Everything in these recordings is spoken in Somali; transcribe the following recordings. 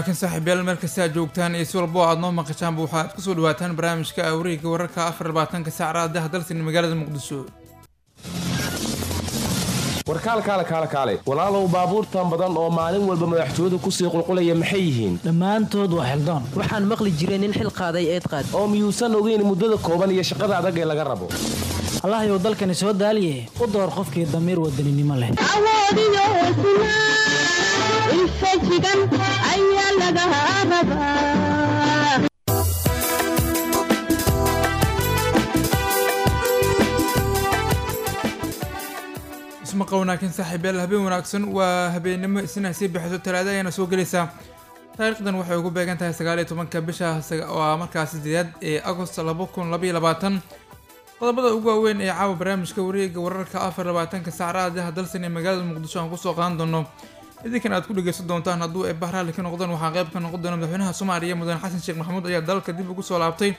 wanaagsan saaxiibayaal meel kasta aad joogtaan iyo si walbo aad noo maqashaanba waxaad kusoo dhawaataan barnaamijka awreega wararka afar labaatanka saacada daha dalsan magaalada muqdisho warkaal kaale kaale kaale walaalow baabuurtan badan oo maalin walba madaxtooyadu kusii qulqulaya maxay yihiin dhammaantood waa xildaan waxaan maqli jiray nin xil qaaday eed qaad oo miyuusan ogeyn muddada kooban iyo shaqada adag ee laga rabo allahayow dalkani soo daaliye u door qofkii damiir wadaninimo leh awoodiyo hesnaa infajigan ayaa laga rabaa ismaqa wanaagsan saaxiibayaal habeen wanaagsan waa habeennimo isna sii bixiso talaada ayaana soo gelaysaa taariikhdan waxay ugu beegan tahay sagaal iyo tobanka bisha waa markaas sideedaad ee agost laba kun labaiyo labaatan qodobada ugu waaweyn ee caawa barnaamijka wareega wararka afar labaatanka saacadaha dalsan ee magaalada muqdisho aan kusoo qaadan doono idinkan aad ku dhegeysan doontaan hadduu ay bahraali ka noqdaan waxaa qayb ka noqon doona madaxweynaha soomaaliya mudane xasan sheekh maxamuud ayaa dalka dib ugu soo laabtay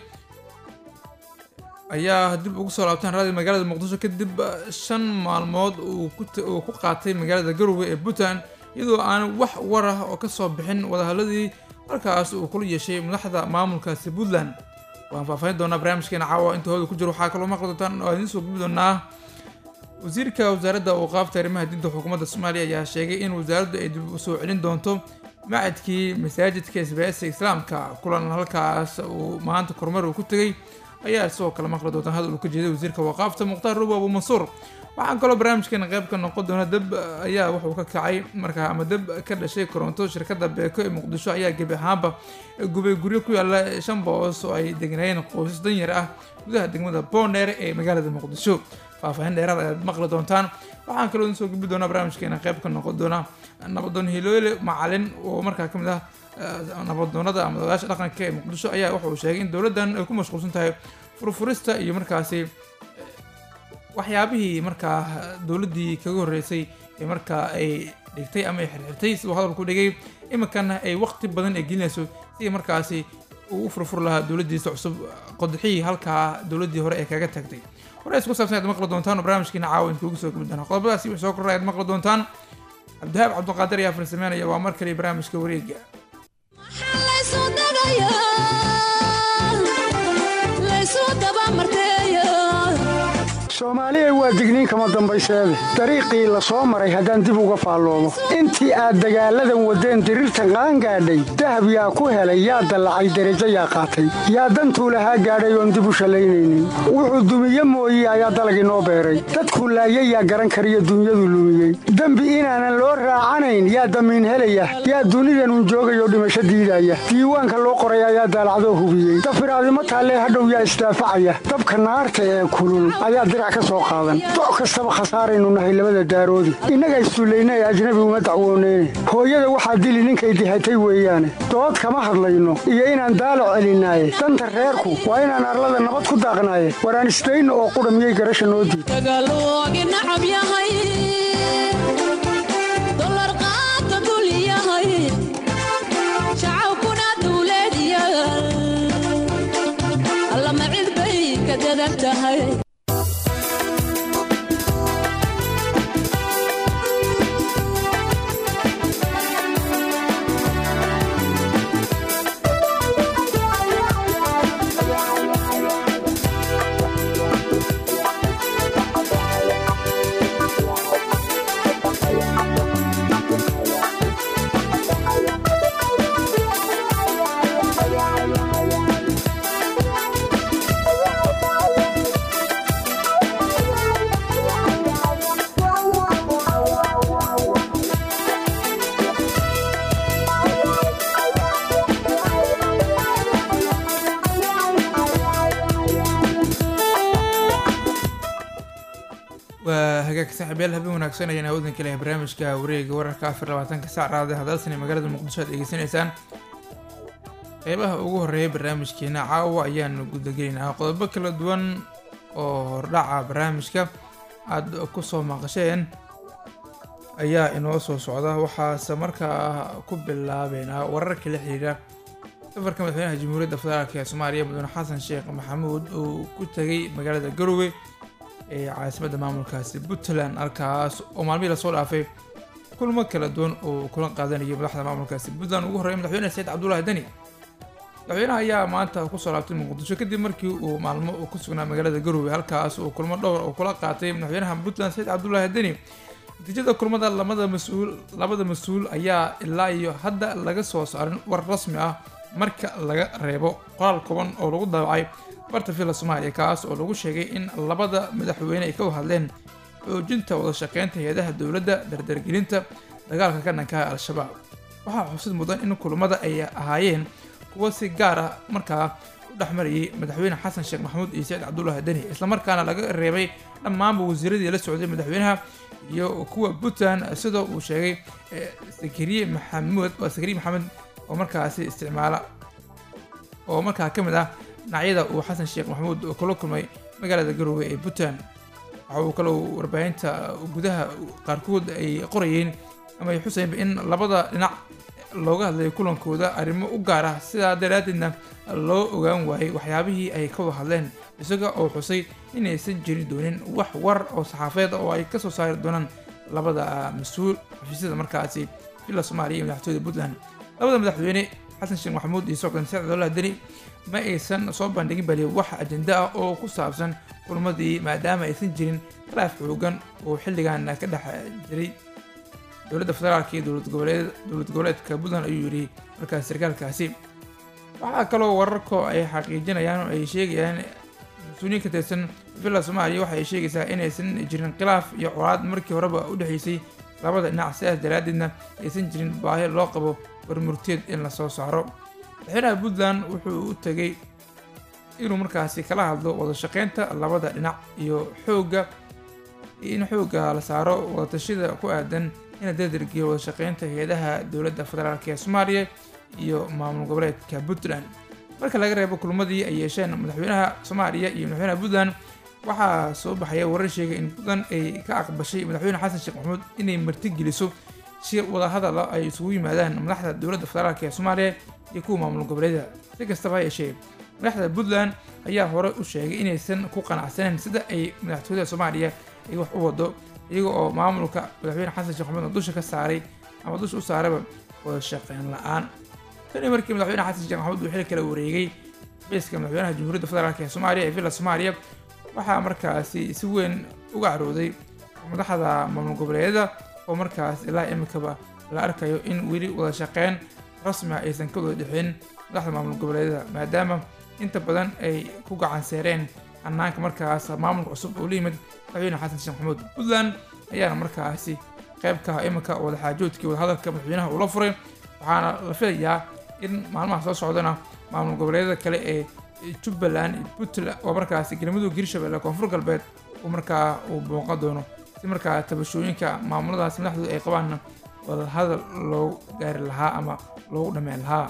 ayaa dib ugu soo laabtaan raadi magaalada muqdisho kadib shan maalmood uu ku qaatay magaalada garowe ee puntland iyadoo aan wax war ah oo kasoo bixin wadahadladii halkaas uu kula yeeshay madaxda maamulkaasi puntland waan faahfaahin doonaa barnaamijkeena caawa inta hooda ku jiro waxaa kaloo maqli doontaan oo idiin soo gubi doonaa wasiirka wasaaradda awqaafta arrimaha diinta xukuumadda soomaaliya ayaa sheegay in wasaaraddu ay dib u soo celin doonto macadkii masaajidka isbaayska islaamka kulan halkaas uu maanta kormeer uu ku tegey ayaa sidoo kale maqli doontaan hadal uu ka jeeday wasiirka waqaafta mukhtaar rubo abu mansuur waxaan kaloo barnaamijkeena qayb ka noqon doona dab ayaa wuxuu ka kacay markaa ama dab ka dhashay koronto shirkadda beeko ee muqdisho ayaa gebi ahaanba gubay guryo ku yaala shan boos oo ay degnaayeen qoysas danyar ah gudaha degmada boondheer ee magaalada muqdisho faahfaahin dheeraad ayaad maqli doontaan waxaan kaloo idin soo gubi doonaa barnaamijkeena qayb ka noqon doona nabadoon hiloole macalin oo markaa kamid ah nabadoonada ama odayaasha dhaqanka ee muqdisho ayaa waxa uu sheegay in dowladdan ay ku mashquulsan tahay furfurista iyo markaasi waxyaabihii markaa dowladdii kaga horreysay ee markaa ay dhigtay ama ay xirxirtay siduu hadalku dhigay iminkana ay waqti badan ay gelinayso si markaasi uu u furfur lahaa dowladdiisa cusub qodxihii halkaa dowladdii hore ee kaga tagtay hore isku saabsan ayaad maqli doontaan oo barnaamijkiina caawa inkuugu soo geli doonaa qodobadaasi wix soo korra ayaad maqli doontaan cabdihaab cabdiqaadir ayaa farsameynaya waa mar kale barnaamijka wareega soomaaliya waa digniin kama dambayseede dariiqii la soo maray haddaan dib uga faalloomo intii aad dagaalladan waddeen diriirtan qaangaadhay dahab yaa ku helay yaa dallacay derajo yaa qaatay yaa dantuu lahaa gaadhay oon dib u shallaynaynin wuxuu dumiye mooye ayaa dalagii noo beeray dadku laayay yaa garan kariyo dunyadu lumiyey dembi inaanan loo raacanayn yaa damiin helaya yaa dunidanun joogayoo dhimasho diidaya diiwaanka loo qoray ayaa daalacdoo hubiyey dafiraadimo taallee hadhow yaa isdaafacaya dabka naarta ee kulul ayaa dirac ka soo qaadan doc kastaba khasaaraynu nahay labada daaroodi innaga issullayna ee ajnabi uma dacwooneyne hooyada waxaa dili ninkay dihatay weeyaane dood kama hadlayno iyo inaan daalac celinaaye danta reerku waa inaan arlada nabad ku daaqnaaye waraan isdayno oo qudha miyay garasha noo diid waa hagaagka saaxiibyaal habeen wanaagsan ayaan hawdan kalehay barnaamijka wareega wararka afar labaatanka saac raada hadalsan ee magaalada muqdisho aad degeysanaysaan qeybaha ugu horeeya barnaamijkeena caawa ayaanu gudagelaynaa qodobo kala duwan oo hordhaca barnaamijka aada kusoo maqasheen ayaa inoo soo socda waxaase markaa ku bilaabeynaa wararka la xiriira safarka madaxweynaha jamhuuriyadda federaalk ee soomaaliya mudane xasan sheekh maxamuud uu ku tegay magaalada garowe ee caasimadda maamulkaasi puntland halkaas oo maalmihii lasoo dhaafay kulmo kala duwan oo kula qaadanayo madaxda maamulkaasi puntland ugu horreeya madaxweyne saciid cabdullaahi deni madaxweynaha ayaa maanta kusoo laabtay muqdisho kadib markii uu maalmo uu ku sugnaa magaalada garowe halkaas uu kulmo dhowr oo kula qaatay madaxweynaha puntland saciid cabdullaahi deni natiijada kulmada lamada mas-uul labada mas-uul ayaa ilaa iyo hadda laga soo saarin war rasmi ah marka laga reebo qoraal kooban oo lagu daabacay barta villa soomaaliya kaas oo lagu sheegay in labada madaxweyne ay ka hadleen xoojinta wada shaqeynta hay-adaha dowladda dardargelinta dagaalka ka dhankaha al-shabaab waxaa xusid mudan in kulamada ay ahaayeen kuwo si gaar ah markaa u dhexmarayay madaxweyne xasan sheekh maxamuud iyo saciid cabdullaahi deni islamarkaana laga reebay dhammaanba wasiiradii la socday madaxweynaha iyo kuwa puntland sidoo uu sheegay sakariye maxamuud waa sakariye maxamed oo markaasi isticmaala oo markaa ka mid ah dhinacyada uu xasan sheekh maxamuud kula kulmay magaalada garowe ee puntland waxa uu kaloo warbaahinta gudaha qaarkood ay qorayeen ama ay xusayeenba in labada dhinac looga hadlayo kulankooda arrimo u gaar ah sidaa daraaddeedna loo ogaan waayey waxyaabihii ay ka wada hadleen isaga oo xusay inaysan jiri doonin wax war oo saxaafeed oo ay kasoo saari doonaan labada mas-uul xafiisyada markaasi villa soomaaliya iyo madaxtooyada puntland labada madaxweyne xasan sheekh maxamuud iyo socdan saciid cabdullahi deni ma aysan soo bandhigin bali wax ajenda ah oo ku saabsan kulmadii maadaama aysan jirin khilaaf xoogan oo xilligan ka dhex jiray dowladda federaalka iyo dowlad goboleed dowlad goboleedka puntland ayuu yidhi markaas sarkaalkaasi waxaa kaloo wararko ay xaqiijinayaan oo ay sheegayaan mas-uuliyiin ka tirsan villa soomaaliya waxa ay sheegaysaa inaysan jirin khilaaf iyo colaad markii horeba u dhexeysay labada dhinac sidaas daraaddeedna aysan jirin baahi loo qabo warmurteed in lasoo saaro madaxweynaha puntland wuxuu u tegay inuu markaasi kala hadlo wada shaqeynta labada dhinac iyo xoogga in xoogga la saaro wadatashada ku aadan ina dardargiyo wada shaqeynta hay-adaha dowladda federaalk ee soomaaliya iyo maamul goboleedka puntland marka laga reebo kulmadii ay yeesheen madaxweynaha soomaaliya iyo madaxweynaha puntland waxaa soo baxaya warar sheegay in puntland ay ka aqbashay madaxweyne xasan sheekh maxamuud inay martigeliso shir wadahadala ay isugu yimaadaan madaxda dowladda federaalk ee soomaaliya iyo kuwa maamul goboleeda si kastaba ha yeeshee madaxda puntland ayaa hore u sheegay inaysan ku qanacsaneen sida ay madaxtooyada soomaaliya ay wax u wado iyaga oo maamulka madaxweyne xasan sheekh maxamuud dusha ka saaray ama dusha u saarayba wada shaqeyn la-aan tani markii madaxweyne xasan sheekh maxamuud uu xil kala wareegay xafiiska madaxweynaha jamhuuriyadda federaalk ee soomaaliya ee villa soomaaliya waxaa markaasi si weyn uga carooday madaxda maamul goboleedyada oo markaas ilaa imikaba la arkayo in weli wada shaqeyn rasmi ah aysan ka wada dhexin madaxda maamul goboleedyada maadaama inta badan ay ku gacan seereen hanaanka markaas maamulka cusub oo la yimid madaxweyne xasan sheekh maxamuud puntland ayaana markaasi qayb ka ah iminka wadaxaajoodkii wadahadalka madaxweynaha uu la furay waxaana la filayaa in maalmaha soo socdana maamul goboleedyada kale ee jubbaland puntland oo markaasi galmudug hirshabelle koonfur galbeed uu markaa uu booqan doono si markaa tabashooyinka maamuladaas madaxdooda ay qabaanna wadahadal loogu gaari lahaa ama loogu dhammeyn lahaa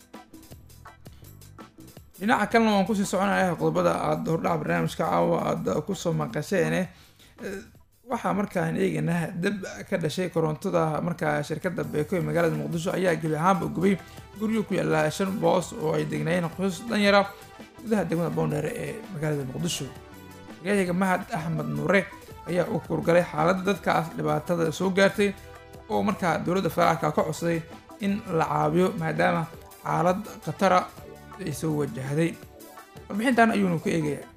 dhinaca kalena waan kusii soconaya qodobada aada hordhaca barnaamijka caawa aada kusoo maqasheene waxaa markaan eegaynaa dab ka dhashay korontada markaa shirkadda beeko ee magaalada muqdisho ayaa gebi ahaanba gubay guryo ku yaala shan boos oo ay degnaayeen qoysas dhanyara gudaha degmada boondheere ee magaalada muqdisho gayahiga mahad axmed nuure ayaa u kurgalay xaaladda dadkaas dhibaatada soo gaartay oo markaa dowladda federaalka ka codsaday in la caawiyo maadaama xaalad khatara ay soo wajahday warbixintan ayuunu ku eegayaa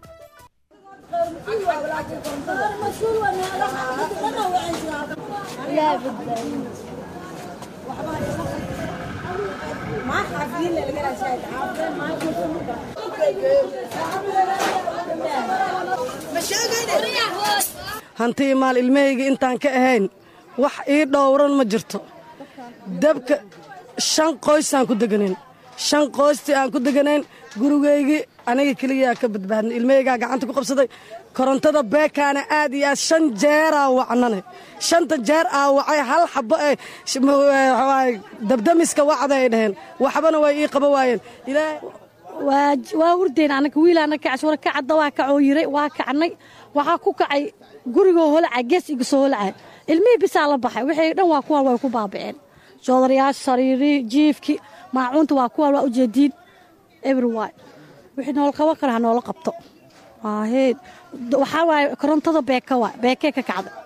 hantii maal ilmahayga intaan ka ahayn wax ii dhowran ma jirto dabka shan qoysaan ku deganayn shan qoystii aan ku deganayn gurigaygii aniga keliyaa ka badbaadnay ilmahaygaa gacanta ku qabsaday korontada beekaana aad iyo aad shan jeeraa wacnane shanta jeer aa wacay hal xabo ee dabdamiska wacda ay dhaheen waxbana way ii qaba waayeen waa hurdeen anaga wiilaana kacays wara kacadda waa kacoo yiray waa kacnay waxaa ku kacay gurigoo holacay gees iga soo holacay ilmihii bisaa la baxay wixii dhan waa kuwaan way ku baaba'een joodarayaasha sariirii jiifkii maacuunta waa kuwaan waa ujeediin everywy wixii noola qaban kara ha noola qabto heed waxaa waaye korontada beeka waa beekee ka kacda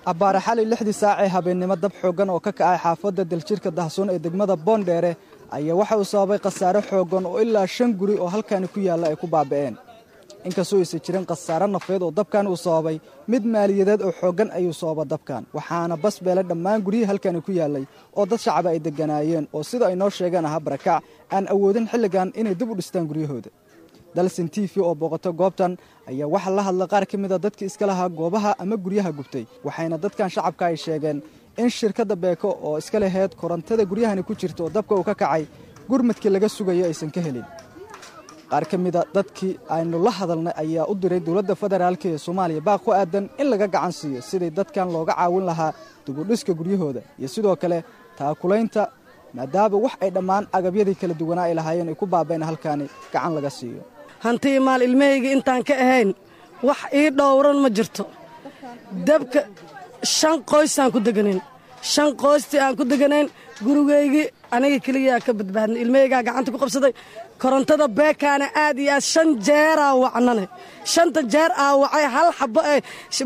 abbaare xali lixdii saac ee habeennimo dab xooggan oo ka kacay xaafadda daljirka dahsoon ee degmada boondheere ayaa waxa uu sababay khasaare xooggan oo ilaa shan guri oo halkaani ku yaalla ay ku baaba'een inkastoo aysan jirin khasaare nafeed oo dabkan uu sababay mid maaliyadeed oo xooggan ayuu sababa dabkan waxaana bas beelay dhammaan guryihii halkaani ku yaallay oo dad shacaba ay degganaayeen oo sida ay noo sheegeen ahaa barakac aan awoodin xilligan inay dib u dhistaan guryahooda dalsin t v oo booqato goobtan ayaa waxaa la hadla qaar ka mida dadkii iska lahaa goobaha ama guryaha gubtay waxayna dadkan shacabka ay sheegeen in shirkadda beeko oo iska laheyd korontada guryahani ku jirta oo dabka uu ka kacay gurmadkii laga sugayo aysan ka helin qaar ka mida dadkii aynu la hadalnay ayaa u diray dowladda federaalk ee soomaaliya baaq ku aadan in laga gacan siiyo sidii dadkan looga caawin lahaa dibudhiska guryahooda iyo sidoo kale taakulaynta maadaama wax ay dhammaan agabyadii kala duwanaa ay lahaayeen ay ku baaba'een halkaani gacan laga siiyo hantii maal ilmahayga intaan ka ahayn wax ii dhowran ma jirto dabka shan qoysaan ku deganayn shan qoystii aan ku deganayn gurigaygii aniga keliyaa ka badbaadnay ilmahaygaa gacanta ku qabsaday korontada beekaana aad iyo aad shan jeeraa wacnane shanta jeer aa wacay hal xabo ee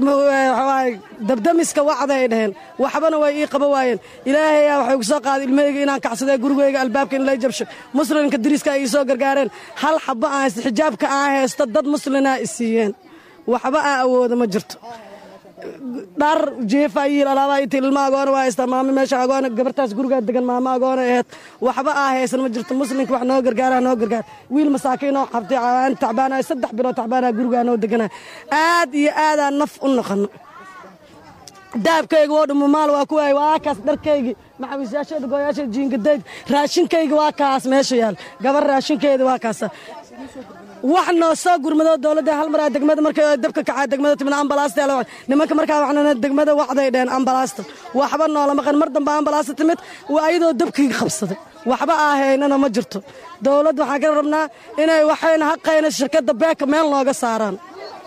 dabdamiska wacda ay dhaheen waxbana way ii qaba waayeen ilaahayaa waxay ku soo qaaday ilmahayga inaan kacsadee gurigayga albaabka in lay jabsho muslimka dariiska ay ii soo gargaareen hal xabo aan haysta xijaabka aan haysta dad muslinaa i siiyeen waxba aa awooda ma jirto dhar jeefa yiil alaabaa inta ilma agoona waa haystaa maamo meesha agoona gabartaas gurigaa degan maamo agoona aheed waxba aa haysan ma jirto muslimka wax noo gargaara noo gargaar wiil masaakiinoo qabtay aan tacbaanayo saddex bilood tacbaanaa gurigaa noo deganaa aad iyo aadaa naf u noqono daabkayga woo dhamo maal waa ku waay waa kaas dharkaygii maxawiisyaasheeda gooyaasheeda jiingadayda raashinkayga waa kaas meesha yaal gabar raashinkeeda waa kaasa wax noo soo gurmado dowladda hal maraa degmada markay dabka kacaa degmada timid ambalaasta nimanka markaa waxnana degmada wacday dheen ambalaasta waxba noolama qan mar dambe ambalaasta timid waa ayadoo dabkii qabsaday waxba aahaynana ma jirto dowladd waxaan ka rabnaa inay waxayna haqayna shirkadda beeka meel nooga saaraan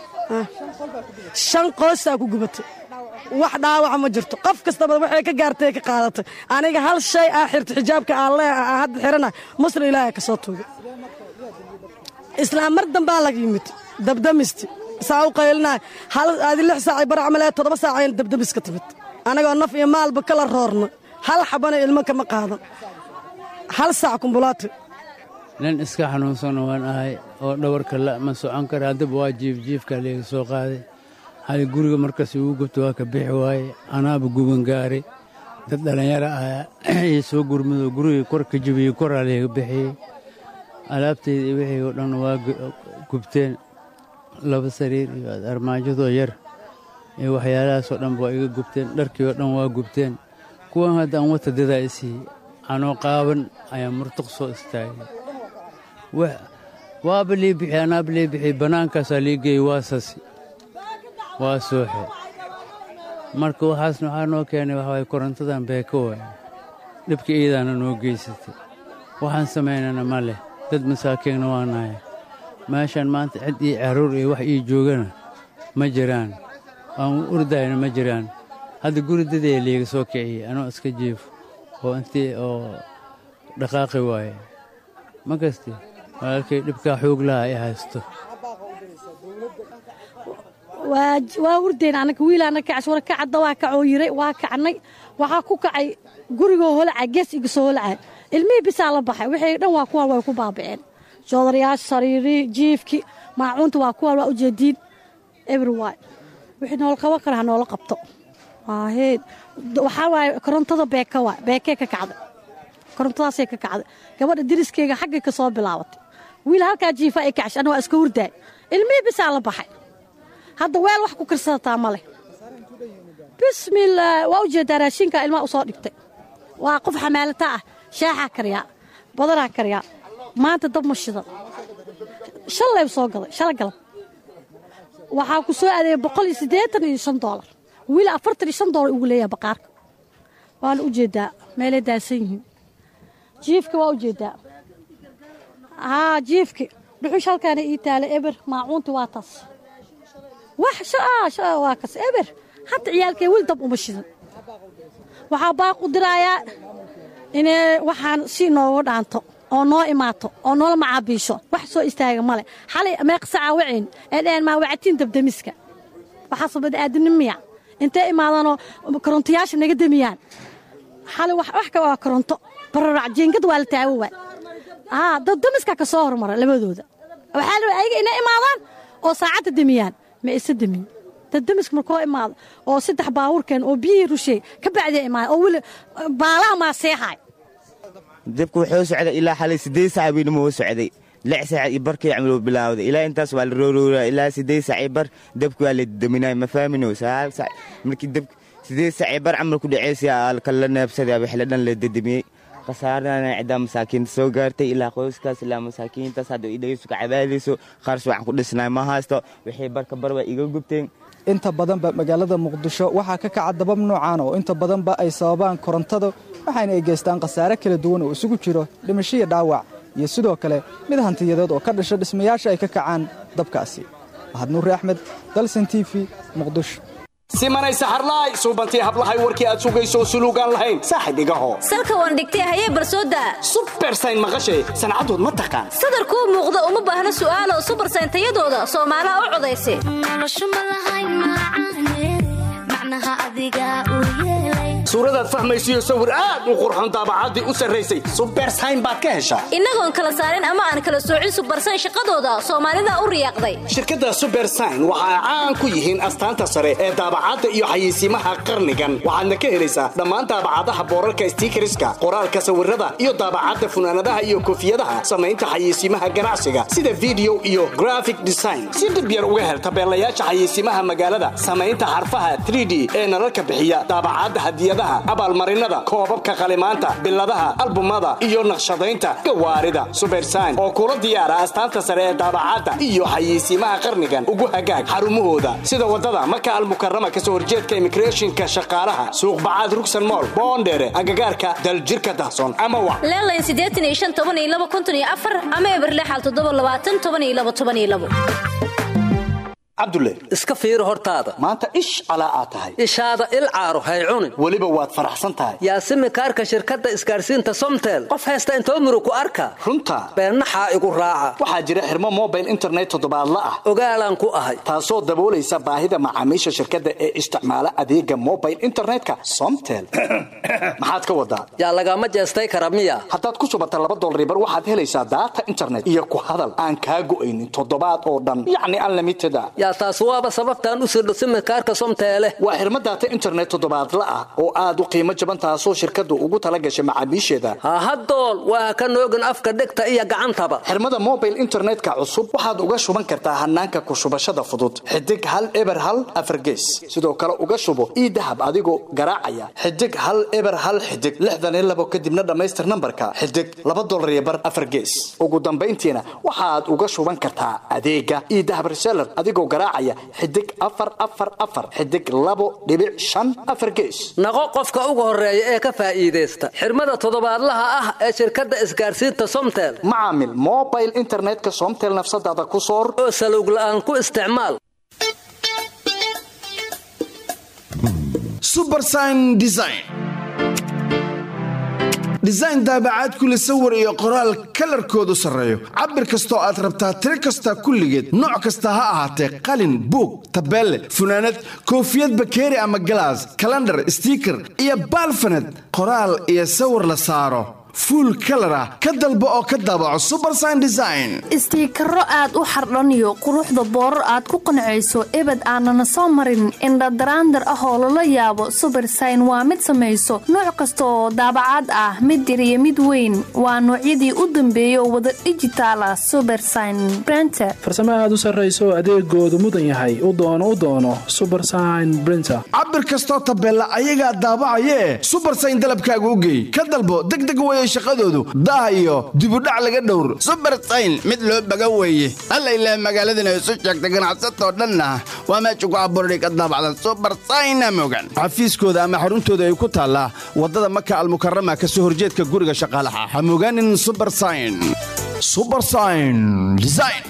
shan qoysaa ku gubatay wax dhaawaca ma jirto qof kastaba waxay ka gaartay ka qaadatay aniga hal shay aa xirta xijaabka aan leeha aan hadda xirana muslim ilaahay ka soo tuugay islaam mar dambaa laga yimid dabdamisti saa u qaylinay hal aadi lix saacay bar camalee toddoba saacayna dabdamiska timid anagoo naf iyo maalba kala roorno hal xabana ilmo kama qaadan hal saac kumbulaati nin iska xanuunsan waan ahay oo dhawarka la ma socon kara haddaba waa jiifjiifka layga soo qaaday hal guriga markas igu gubta waa ka bixi waaye anaaba guban gaaray dad dhallinyaro ah ii soo gurmado gurigii kor ka jibiyey koraa layga bixiyey alaabtayda iyo wixii oo dhan waa gubteen laba sariir iyo armaajadoo yar iyo waxyaalahaasoo dhan waa iga gubteen dharkii oo dhan waa gubteen kuwan hadda aan wata dadaa isiiyey anoo qaaban ayaa murtuq soo istaagay waaba lii bixi anaaba lii bixi bannaankaasaa lii geeyey waa sasi waa sooxe marka waxaasna waxaa noo keenay waxawaay korontadan beeko waay dhibka iidaana noo geysatay waxaan samaynana ma leh dad masaakiinna waa nahay meeshaan maanta cid ii carruur iyo wax ii joogana ma jiraan aan urdayna ma jiraan hadda guri dadee liiga soo kiciyey anoo iska jiifo oo intii oo dhaqaaqi waaye ma kasti walaalkay dhibkaa xoog laha ay haysto waa urdayn anaga wiil anaga kacshura kacadda waa kacoo yiray waa kacnay waxaa ku kacay gurigoo holaca gees iga soo holaca ilmihii bisaa la baxay wixii dhan waa kuwaan way ku baaba'een joodarayaasha sariirii jiifkii maacuunta waa kuwaan waa ujeediin everywy wixii noola qaban kara ha noola qabto waaheed waxaa waaye korontada beeka waay beekee ka kacday korontadaasay ka kacday gabadha diriskeyga xaggay ka soo bilaabatay wiil halkaa jiifa ay kacshay anna waa iska hurdaay ilmihii bisaa la baxay hadda weel wax ku karsadataa ma leh bismillaah waa ujeedaa raashinka ilmaha u soo dhigtay waa qof xamaalata ah shaaxaa kariyaa badanaa kariyaa maanta dab ma shidan shalay soo gaday shala galab waxaa ku soo adeeyay boqol iyo siddeetan iyo shan doolar wiil afartan iyo shan doolar ugu leeyahay baqaarka waana u jeedaa meelay daasan yihiin jiifka waa u jeedaa haa jiifki dhuxush halkaana ii taala eber maacuunti waa taas wax shaa waa kas eber hadda ciyaalkee weli dab uma shidan waxaa baaq u diraayaa inay waxaan si noogu dhaanto oo noo imaato oo noola macaabiisho wax soo istaaga male xalay meeqsacaa wacayn ee dhaheen maa wacatiin dabdamiska waxaasoo bada aadamni miya intay imaadaanoo korontayaasha naga demiyaan xali wax wax ka waa koronto bararac jiingad waa la taawo waay aa dad damiskaa ka soo hormara labadooda waxaa la rabaa ayaga inay imaadaan oo saacadda demiyaan ma isa demin dad damiska markoo imaado oo saddex baabuurkeen oo biyihii rusheey ka bacdiya imaada oo weli baalaha maa seexaay dabku wuxuu socday ilaa xalay siddeed saac baynama u socday lix saac iyo barkii camal uu bilaawday ilaa intaas waa la roorooraa ilaa siddeed saac iyo bar dabku waa la daminay ma fahmino sagaal saac markii dabk siddeed saac iyo bar camal ku dhaceysay kala neebsaday wixii la dhan la dadamiyey khasaarana ciddaa masaakiinta soo gaartay ilaa qoyskaas ilaa masaakiintaas hadda idhagaysu ka cabaadayso qaars waxaan ku dhisnay ma haysto wixii barka bar waa iga gubteen inta badanba magaalada muqdisho waxaa ka kaca dabab noocan oo inta badanba ay sababaan korontada waxaana ay geystaan khasaare kala duwan oo isugu jiro dhimasho iyo dhaawac iyo sidoo kale mid hantiyadeed oo ka dhasha dhismayaasha ay ka kacaan dabkaasi mahad nuuri axmed dalsan t v muqdisho simanay saxarlaay suubantii hablahay warkii aad sugayso suluugaan lahayn saaxib igaho salka waan dhigtay hayee barsooda subersayn maqashay sancadood ma taqaan sadarkuu muuqda uma baahna su'aalo subersayn tayadooda soomaalaha u codaysa suuradaad fahmaysiyo sawir aad u qurxon daabacaddii u sarraysay subersayn baad ka heshaa innagoon kala saarin ama aan kala soocin subersayn shaqadooda soomaalida u riyaaqday shirkadda subersayn waxa ay caan ku yihiin astaanta sare ee daabacadda iyo xayeysiimaha qarnigan waxaadna ka helaysaa dhammaan daabacadaha boorarka stiikariska qoraalka sawirada iyo daabacadda funaanadaha iyo koofiyadaha samaynta xayeysiimaha ganacsiga sida video iyo graphic design si dhib yar uga hel tabeelayaasha xayeysiimaha magaalada samaynta xarfaha 3d ee nalalka bixiya daabacadda hadiyadaha abaalmarinada koobabka qalimaanta biladaha albumada iyo naqshadaynta gawaarida subersayn oo kula diyaara astaanta sare ee daabacadda iyo xayeysiimaha qarnigan ugu hagaag xarumahooda sida wadada maka almukarama kasoo horjeedka immigrationka shaqaalaha suuqbacaad rugsan mool boondheere agagaarka daljirka dahsoon ama wa leelayn siddeetan iyo shan toban iyo laba konton iyo afar ama eberlexal toddoba labaatan toban iyo laba toban iyo labo cabdulle iska fiiri hortaada maanta ish calaa aad tahay ishaada il caaro hay cunin weliba waad faraxsan tahay yaasimi kaarka shirkadda isgaarsiinta somtel qof haysta intoo murug ku arka runta beennaxaa igu raaca waxaa jira xirmo mobile internet toddobaadla ah ogaalaan ku ahay taasoo daboolaysa baahida macaamiisha shirkadda ee isticmaala adeega mobile internetka somtel maxaad ka wadaa yaa lagama jeestay kara miya haddaad ku subata laba dolaribar waxaad helaysaa daata internet iyo ku hadal aan kaa go'aynin toddobaad oo dhan yacni unlimited a yaa taas waaba sababtaan u sirdho simikaarka somteele waa xirmo daata internet toddobaadla ah oo aad u qiimo jaban taasoo shirkaddu ugu tala gashay macaamiisheeda hahadool waa ka noogin afka dhegta iyo gacantaba xirmada mobile internetka cusub waxaad uga shuban kartaa hanaanka ku shubashada fudud xidig hal eber hal afargees sidoo kale uga shubo ii dahab adigoo garaacaya xidig hal eber hal xidig lixdan iyo labo kadibna dhammaystir nambarka xidig laba dolar iyo bar afargees ugu dambayntiina waxaad uga shuban kartaa adeega ii dahab reseller adigoo garaacaya xidig afar afar afar xidig labo dhibic shan afar gees naqo qofka ugu horeeya ee ka faa'iidaysta xirmada toddobaadlaha ah ee shirkadda isgaarsiinta somtel macaamil mobile internetka somtel nafsadaada ku soor oo salowg la'aan ku isticmaal subersign design design daabacaad kule sawir iyo qoraal kalarkoodu sarreeyo cabir kastoo aad rabtaa tiro kasta kulligeed nooc kasta ha ahaatee qalin buug tabeelle funaanad koofiyad bakeeri ama galaas kalandhar stiiker iyo baalfaned qoraal iyo sawir la saaro fuul kalar ah ka dalbo oo ka daabaco subersign design istiikaro aad u xardhaniyo quruxda boorar aad ku qancayso ebed aanana soo marin indhadaraandar ah oo lala yaabo subersign waa mid samayso nooc kasta oo daabacaad ah mid yar iyo mid weyn waa noocyadii u dambeeyay oo wada dijitaala subersign brenter farsamo aad u sarrayso adeegoodu mudan yahay u doono u doono subersign brinter cabir kastoo tabeella ayagaa daabacayee subersign dalabkaaga u geey ka dalbo degdeg weye shaqadoodu daah iyo dibudhac laga dhowr subersayn mid loo baga weeye alla ilaah magaaladana isu sheegta ganacsatoo dhanna waa meesha ku abuurday ka daabacdan subersayna mogan xafiiskooda ama xaruntooda ay ku taallaa waddada maka almukarama ka soo horjeedka guriga shaqaalaha ha mogaanin subersayn subersayn design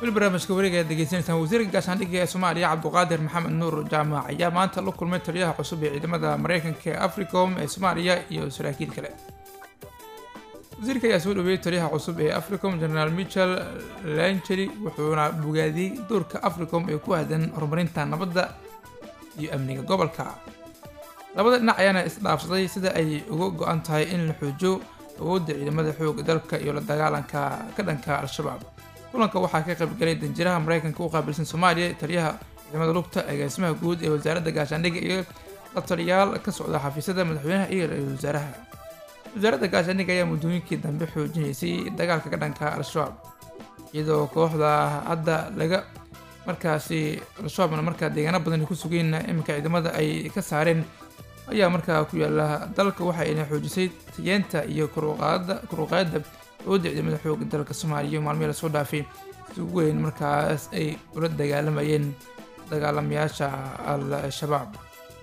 weli barnaamijka wareega aad degeysanaysaan wasiirka gaashaandhigga ee soomaaliya cabduqaadir maxamed nuur jaamac ayaa maanta la kulmay taliyaha cusub ee ciidamada mareykanka ee africom ee soomaaliya iyo saraakiil kale wasiirka ayaa soo dhaweeyey taliyaha cusub ee africom generaal michel lancheri wuxuuna bogaadiyey doorka africom ee ku aadan horumarinta nabadda iyo amniga gobolka labada dhinac ayaana isdhaafsaday sida ay uga go-an tahay in la xoojo awoodda ciidamada xooga dalka iyo la dagaalanka ka dhanka al-shabaab kulanka waxaa ka qaybgalay danjiraha mareykanka u qaabilsan soomaaliya taliyaha ciidamada lugta agaasimaha guud ee wasaaradda gaashaandhigga iyo la taliyaal ka socda xafiisyada madaxweynaha iyo ra-iisul wasaaraha wasaaradda gaashaandhigga ayaa muddooyinkii dambe xoojinaysay dagaalka ka dhanka al-shabaab iyadoo kooxda hadda laga markaasi al-shabaabna markaa deegaano badan ay ku sugeen iminka ciidamada ay ka saareen ayaa markaa ku yaala dalka waxayna xoojisay tayeenta iyo koruqaadda awoodda ciidamada xooga dalka soomaaliya iyo maalmihii lasoo dhaafay si weyn markaas ay ula dagaalamayeen dagaalamayaasha al-shabaab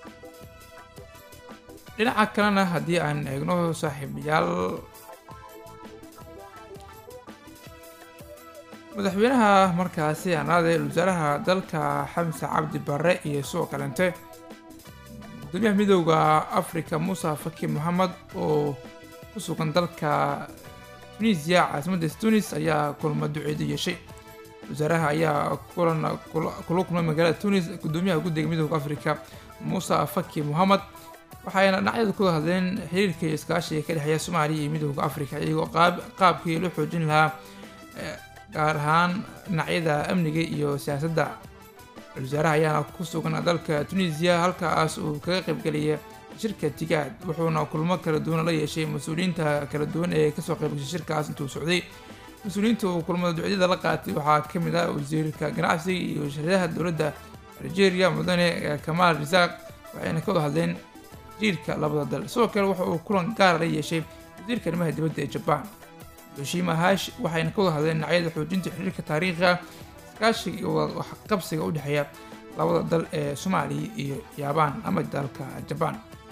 dhinaca kalena haddii aan eegno saaxiibayaal madaxweynaha markaasi anaade wasaaraha dalka xamse cabdi barre iyo sidoo kalente gudoomiyaha midooda africa muuse faki moxamed oo ku sugan dalka tunisiya caasimadda tunis ayaa kulma duceedu yeeshay wasaaraha ayaa kulan kula kulmay magaalada tunis gudoomiyaha guddiga midooda africa muuse faki moxamed waxayna dhinacyadu ku hadleen xiriirka iyo iskaashiga ka dhexeeya soomaaliya iyo midooda africa iyagoo qaabkii loo xoojin lahaa gaar ahaan dhinacyada amniga iyo siyaasadda wasaaraha ayaana ku sugan dalka tunisiya halkaas uu kaga qaybgelaya shirka tigaad wuxuuna kulmo kala duwan la yeeshay mas-uuliyiinta kala duwan ee kasoo qaybgashay shirkaas intuu socday mas-uuliyiinta uu kulmada ducyada la qaatay waxaa ka mid ah wasiirka ganacsiga iyo sharidaha dowladda algeria mudane kamaal risaaq waxayna ka wada hadleen xiriirka labada dal sidoo kale waxa uu kulan gaara la yeeshay wasiirka arrimaha dibadda ee jabaan yoshima hash waxayna ka wada hadleen dhinacyada xoojinta xiriirka taariikhiga iskaashiga iyo waxqabsiga u dhexeeya labada dal ee soomaaliya iyo yaabaan ama dalka jabaan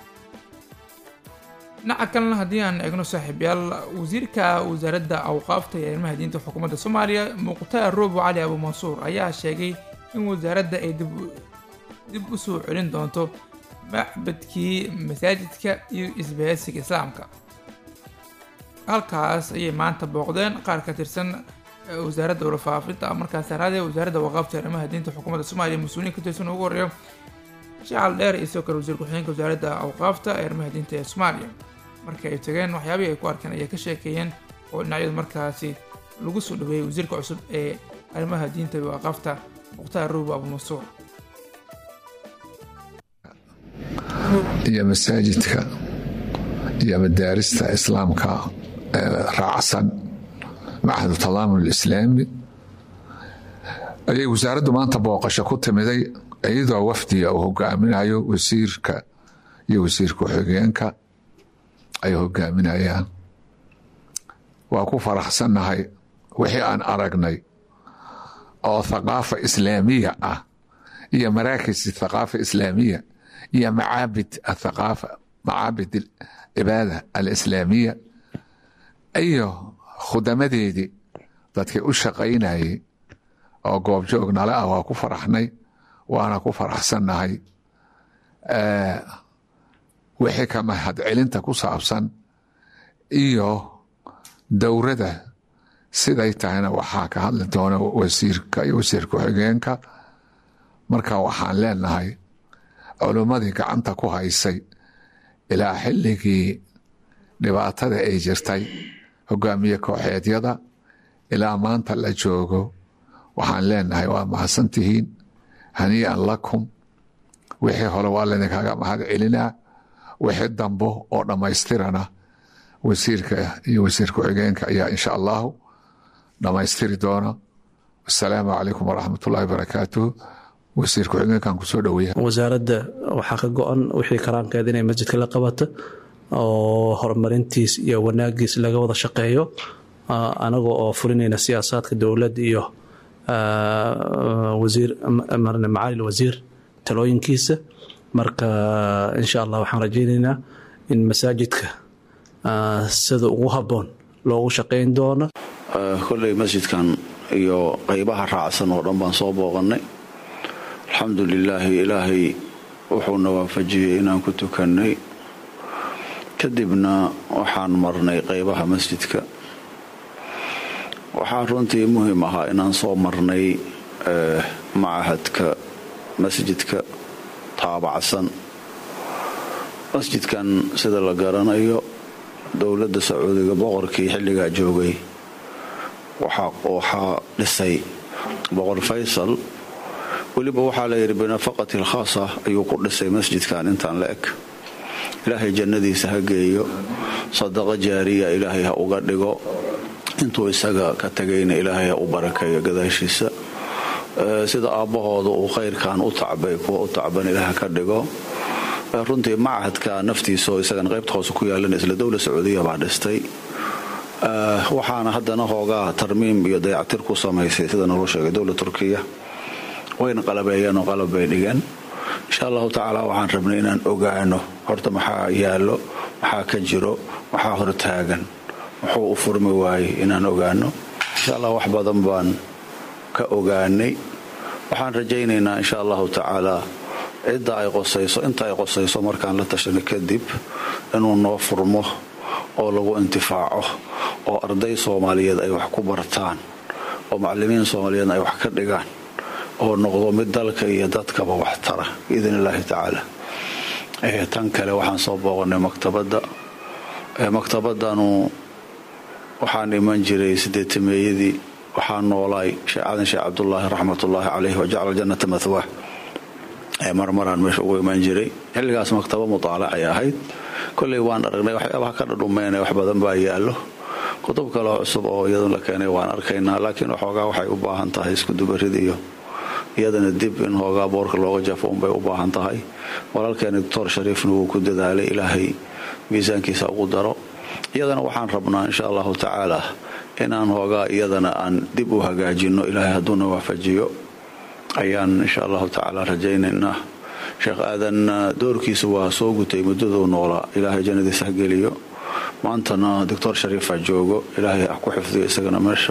dhinaca kalena haddii aan eegno saaxiibyaal wasiirka wasaaradda awqaafta ee arrimaha diinta xukuumadda soomaaliya muqtaar roobo cali abu mansuur ayaa sheegay in wasaaradda ay dib u soo celin doonto macbadkii masaajidka iyo isbahaysiga islaamka halkaas ayay maanta booqdeen qaar ka tirsan wasaaradda warfaafinta markaas araadee wasaaradda waqaafta arrimaha diinta xukuumadda soomaaliya mas-uuliyiin ka tirsan ugu horeeyo shacal dheer iyo sidoo kale wasiir ku-xigeenka wasaaradda awqaafta ee arrimaha diinta ee soomaaliya markii ay tageen waxyaabihii ay ku arkeen ayay ka sheekeeyeen oo dhinacyadu markaasi lagu soo dhaweeyey wasiirka cusub ee arrimaha diinta iyo waqaafta mukhtaar ruubo abu mansuur iyo masaajidka iyo madaarista islaamka raacsan macahdu talaamun alislaami ayay wasaaraddu maanta booqasho ku timiday iyadoo wafdiga uu hogaaminayo wasiirka iyo wasiir ku-xigeenka ay hogaaminayaan waa ku faraxsannahay wixii aan aragnay oo thaqaafa islaamiya ah iyo maraakis thaqaafa islaamiya iyo macaabid athaqaafa macaabid cibaada alislaamiya iyo khudamadeedii dadkii u shaqaynayay oo goobjoog nale ah waa ku faraxnay waana ku faraxsannahay wixii ka mahadcelinta ku saabsan iyo dowrada siday tahayna waxaa ka hadli doona wasiirka iyo wasiir ku-xigeenka marka waxaan leenahay culummadii gacanta ku haysay ilaa xilligii dhibaatada ay jirtay hogaamiye kooxeedyada ilaa maanta la joogo waxaan leenahay waa mahadsantihiin hanii'an lakum wixii hore waa laydinkaga mahad celinaa wixii dambo oo dhammaystirana wasiirka iyo wasiir ku-xigeenka ayaa insha allahu dhammaystiri doona wasalaamu calaykum waraxmatullahi wabarakaatuh wasiir ku-xigeenkan kusoo dhaweeya wasaaradda waxaa ka go-an wixii karaankeeda inay masjidka la qabato oo horumarintiis iyo wanaagiis laga wada shaqeeyo anaga oo fulinayna siyaasaadka dowladda iyo wasiir macalil wasiir talooyinkiisa marka insha allah waxaan rajaynaynaa in masaajidka sida ugu habboon loogu shaqayn doono kolley masjidkan iyo qaybaha raacsan oo dhan baan soo booqannay alxamdu lilaahi ilaahay wuxuuna waafajiyey inaan ku tukannay kadibna waxaan marnay qaybaha masjidka waxaa runtii muhiim ahaa inaan soo marnay macahadka masjidka taabacsan masjidkan sida la garanayo dowladda sacuudiga boqorkii xilligaa joogay waxaa dhisay boqor faysal weliba waxaa layidhi binafaqati alkhaasa ayuu ku dhisay masjidkan intaan la eg ilaahay jannadiisa ha geeyo sadaqa jaariya ilaahay ha uga dhigo intuu isaga ka tegayna ilaahay ha u barakeeyo gadaashiisa sida aabbahooda uu khayrkan u tacbay kuwa u tacban ilaah ka dhigo runtii macahadka naftiisaoo isagan qaybta hoose ku yaalan isla dowla sacuudiya baa dhistay waxaana haddana hoogaa tarmiim iyo dayactir ku samaysay sida naloo sheegay dowla turkiya wayna qalabeeyeen oo qalab bay dhigeen insha allahu tacaala waxaan rabnay inaan ogaano horta maxaa yaallo maxaa ka jiro maxaa hortaagan muxuu u furmi waayey inaan ogaano insha allah wax badan baan ka ogaanay waxaan rajaynaynaa insha allahu tacaala cidda ay qosayso inta ay qosayso markaan la tashanay kadib inuu noo furmo oo lagu intifaaco oo arday soomaaliyeed ay wax ku bartaan oo macalimiin soomaaliyeed ay wax ka dhigaan oo noqdo mid dalka iyo dadkaba wax tara biidn illaahi tacaala tan kale waxaan soo booqanay maktabadda maktabadanu waxaan iman jiray sideetameeyadii waxaa noolaay sheekh cadan sheekh cabdulaahi raxmatullaahi caleyh wajacala jannata mathwah marmaraan meesha ugu iman jiray xilligaas maktaba mutaalacay ahayd koley waan aragnay waxyaabaha ka dhadhumeynay wax badan baa yaallo kutub kaleo cusub oo iyadun la keenay waan arkaynaa laakiin waxoogaa waxay u baahan tahay iskudubarid iyo iyadana dib in hoogaa boorka looga jafo unbay u baahan tahay walaalkeeni doctor shariifna wuu ku dadaalay ilaahay miisaankiisa ugu daro iyadana waxaan rabnaa insha allahu tacaala inaan hoogaa iyadana aan dib u hagaajinno ilaahay hadduuna waafajiyo ayaan insha allahu tacaala rajaynaynaa sheekh aadan doorkiisa waa soo gutay muddaduu noolaa ilaahay jannadiisa ha geliyo maantana doctor shariifa joogo ilaahay ha ku xifdiyo isagana meesha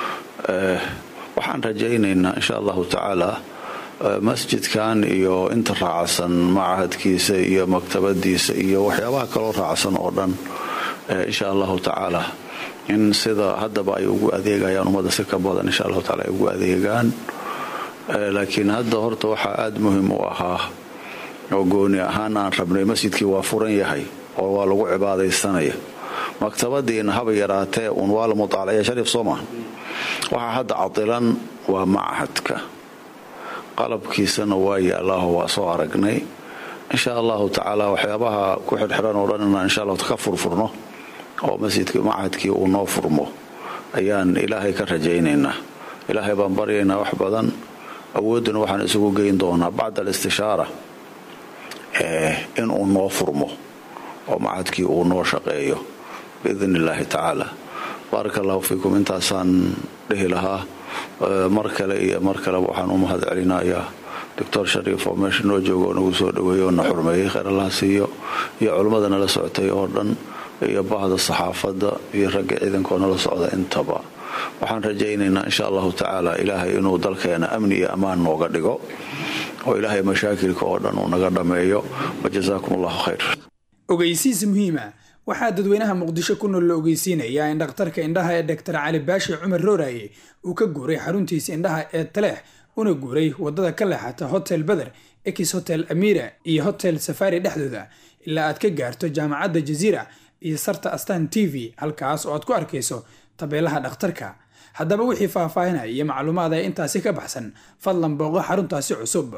waxaan rajaynaynaa insha allahu tacaala masjidkan iyo inta raacsan macahadkiisa iyo maktabadiisa iyo waxyaabaha kaloo raacsan oo dhan insha allahu tacaala in sida haddaba ay ugu adeegayaan ummadda si ka badan insha allahu taala ay ugu adeegaan laakiin hadda horta waxaa aada muhiim u ahaa oo gooni ahaan aan rabnay masjidkii waa furan yahay oo waa lagu cibaadaysanaya maktabadiina haba yaraatee uun waa la mutaalacya shariif soo maa waxaa hadda cadilan waa macahadka qalabkiisana waa yaallaaho waa soo aragnay insha allahu tacaala waxyaabaha ku xirxiran oo dhan inaan insha allahu ka furfurno oo masjidkii macahadkii uu noo furmo ayaan ilaahay ka rajaynaynaa ilaahay baan baryaynaa wax badan awoodduna waxaan isugu geyn doonaa bacda alistishaara inuu noo furmo oo macahadkii uu noo shaqeeyo biidn illaahi tacaala baaraka allahu fiikum intaasaan dhihi lahaa mar kale iyo mar kaleba waxaan u mahad celinayaa doctor shariif oo meesha noo jooga oo nagu soo dhaweeyey oo na xurmeeyey kheyr allaha siiyo iyo culimmada nala socotay oo dhan iyo bahda saxaafadda iyo ragga ciidankoo nala socda intaba waxaan rajaynaynaa insha allahu tacaala ilaahay inuu dalkeena amni iyo ammaan nooga dhigo oo ilaahay mashaakilka oo dhan uu naga dhammeeyo wajasaakum allahu khayr ogeysiis muhiima waxaa dadweynaha muqdisho ku nool la ogeysiinayaa in dhakhtarka indhaha ee doktor cali baashi cumar rooraye uu ka guuray xaruntiisa indhaha ee taleex una guuray wadada ka leexata hotel beder ex hotel amira iyo hotel safari dhexdooda ilaa aad ka gaarto jaamacadda jaziira iyo sarta astan t v halkaas oo aad ku arkayso tabeelaha dhakhtarka haddaba wixii faahfaahinaya iyo macluumaad ee intaasi ka baxsan fadlan booqo xaruntaasi cusub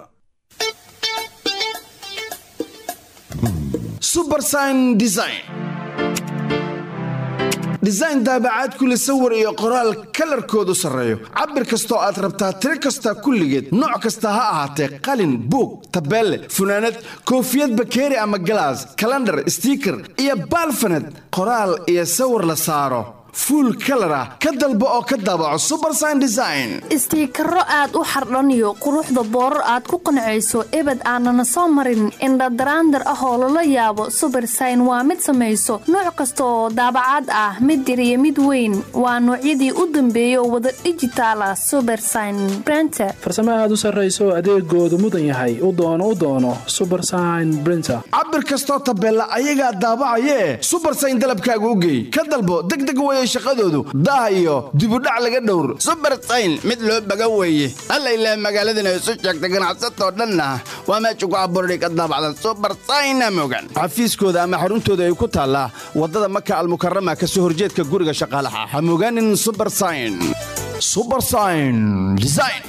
subersign design design daabacaad kule sawir iyo qoraal kalarkoodu sarreeyo cabir kastoo aad rabtaa tiro kasta kulligeed nooc kasta ha ahaatee qalin buug tabeelle funaanad koofiyad bakeeri ama galaas kalandhar stiiker iyo baalfaned qoraal iyo sawir la saaro fuul kalar ah ka dalbo oo ka daabaco subersign design istiikaro aad u xardhaniyo quruxda boorar aad ku qancayso ebed aanana soo marin indhadaraandar ah oo lala yaabo subersign waa mid samayso nooc kasta oo daabacaad ah mid yar iyo mid weyn waa noocyadii u dambeeyay oo wada dhijitaal ah subersign brenter farsamo aad u sarrayso adeegoodu mudan yahay u doono u doono subersign brinter cabir kastoo tabeella ayagaa daabacayee subersign dalabkaaga u geey ka dalbo degdeg weye shaqadoodu daah iyo dibudhac laga dhowr subersayn mid loo baga weeye alla ilaah magaaladana isu sheegta ganacsatoo dhanna waa meesha ku abuurday ka daabacdan subersayna mogan xafiiskooda ama xaruntooda ay ku taallaa waddada maka almukarama ka soo horjeedka guriga shaqaalaha ha mogaanin subersign subersign design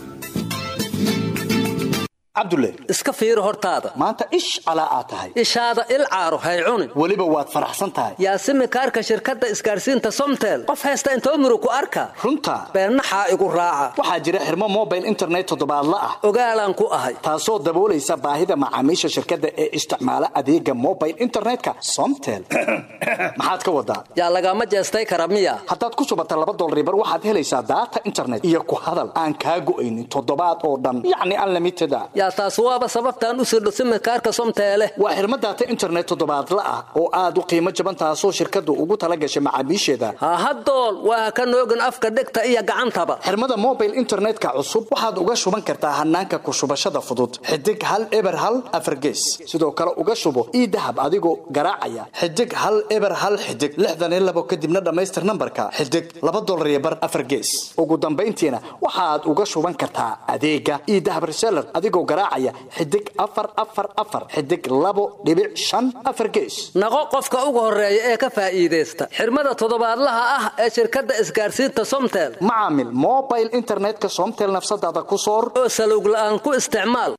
cabdulle iska fiiri hortaada maanta ish calaa aad tahay ishaada il caaro hay cunin weliba waad faraxsan tahay yaasimi kaarka shirkadda isgaarsiinta somtel qof haysta inta umru ku arka runta beennaxaa igu raaca waxaa jira xirmo mobile internet toddobaadla ah ogaalaan ku ahay taasoo daboolaysa baahida macaamiisha shirkadda ee isticmaala adeega mobile internetka somtel maxaad ka wadaa yaa lagama jeestay kara miya haddaad ku subata laba dolribar waxaad helaysaa daata internet iyo ku hadal aan kaa go'aynin toddobaad oo dhan yacni unlimited a yaa taas waaba sababtaan u sirdho simikaarka somteele waa xirmo daata internet toddobaadla ah oo aad u qiimo jaban taasoo shirkaddu ugu tala gashay macaamiisheeda hahadool waa ka noogin afka dhegta iyo gacantaba xirmada mobile internetka cusub waxaad uga shuban kartaa hanaanka ku shubashada fudud xidig hal eber hal afargees sidoo kale uga shubo ii dahab adigoo garaacaya xidig hal eber hal xidig lixdan iyo labo kadibna dhammaystir nambarka xidig laba dolar iyo bar afargees ugu dambayntiina waxaad uga shuban kartaa adeega ii dahab reseller adigoo garaacaya xidig afar afar afar xidig labo dhibic shan afar gees naqo qofka ugu horeeya ee ka faa'iidaysta xirmada toddobaadlaha ah ee shirkadda isgaarsiinta somtel macaamil mobile internetka somtel nafsadaada ku soor oo salowg la'aan ku isticmaal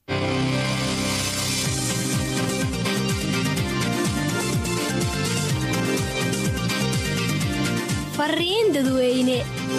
fariin dadweyne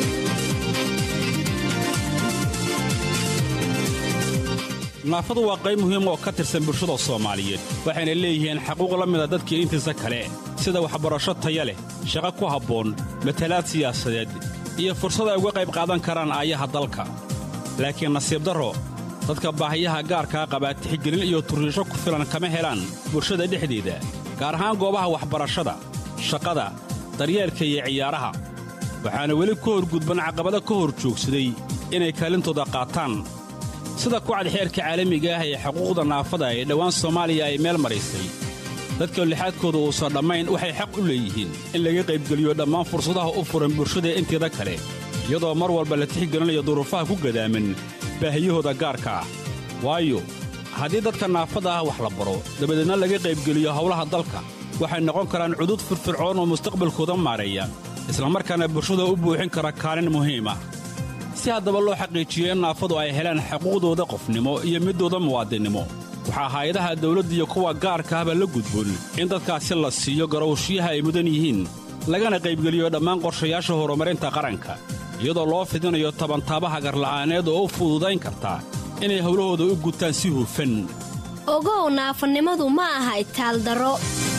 naafadu waa qayb muhiim oo ka tirsan bulshada soomaaliyeed waxayna leeyihiin xaquuq la mida dadkii intiisa kale sida waxbarasho taya leh shaqo ku habboon matalaad siyaasadeed iyo fursad ay uga qayb qaadan karaan aayaha dalka laakiin nasiib darro dadka baahiyaha gaarkaa qabaa tixgelin iyo turriisho ku filan kama helaan bulshada dhexdeeda gaar ahaan goobaha waxbarashada shaqada daryeelka iyo ciyaaraha waxaana weli ka horgudban caqabado ka hor joogsaday inay kaalintooda qaataan sida kucad xeerka caalamiga ah ee xuquuqda naafada ee dhowaan soomaaliya ay meel maraysay dadka lixaadkooda uusan dhammayn waxay xaq u leeyihiin in laga qaybgeliyo dhammaan fursadaha u furan bulshada inteeda kale iyadoo mar walba la tixgelinayo duruufaha ku gadaaman baahiyahooda gaarka ah waayo haddii dadka naafada ah wax la baro dabadeedna laga qaybgeliyo howlaha dalka waxay noqon karaan cudud firfircoon oo mustaqbalkooda maareeya islamarkaana bulshada u buuxin kara kaalin muhiim ah si haddaba loo xaqiijiyo in naafadu ay helaan xuquuqdooda qofnimo iyo middooda muwaadinnimo waxaa hay-adaha dawladda iyo kuwa gaarka ahba la gudboon in dadkaasi la siiyo garowshyaha ay mudan yihiin lagana qaybgeliyo dhammaan qorshayaasha horumarinta qaranka iyadoo loo fidinayo tabantaabaha garla'aaneed oo u fududayn karta inay howlahooda u gutaan si hufan ogow naafanimadu ma aha itaaldaro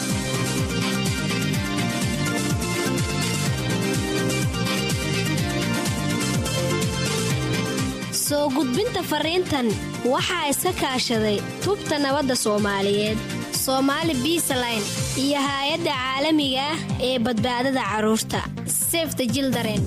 soo gudbinta fariintan waxaa iska kaashaday tubta nabadda soomaaliyeed soomaali biisaline iyo haay-adda caalamiga ah ee badbaadada carruurta sefta jildaren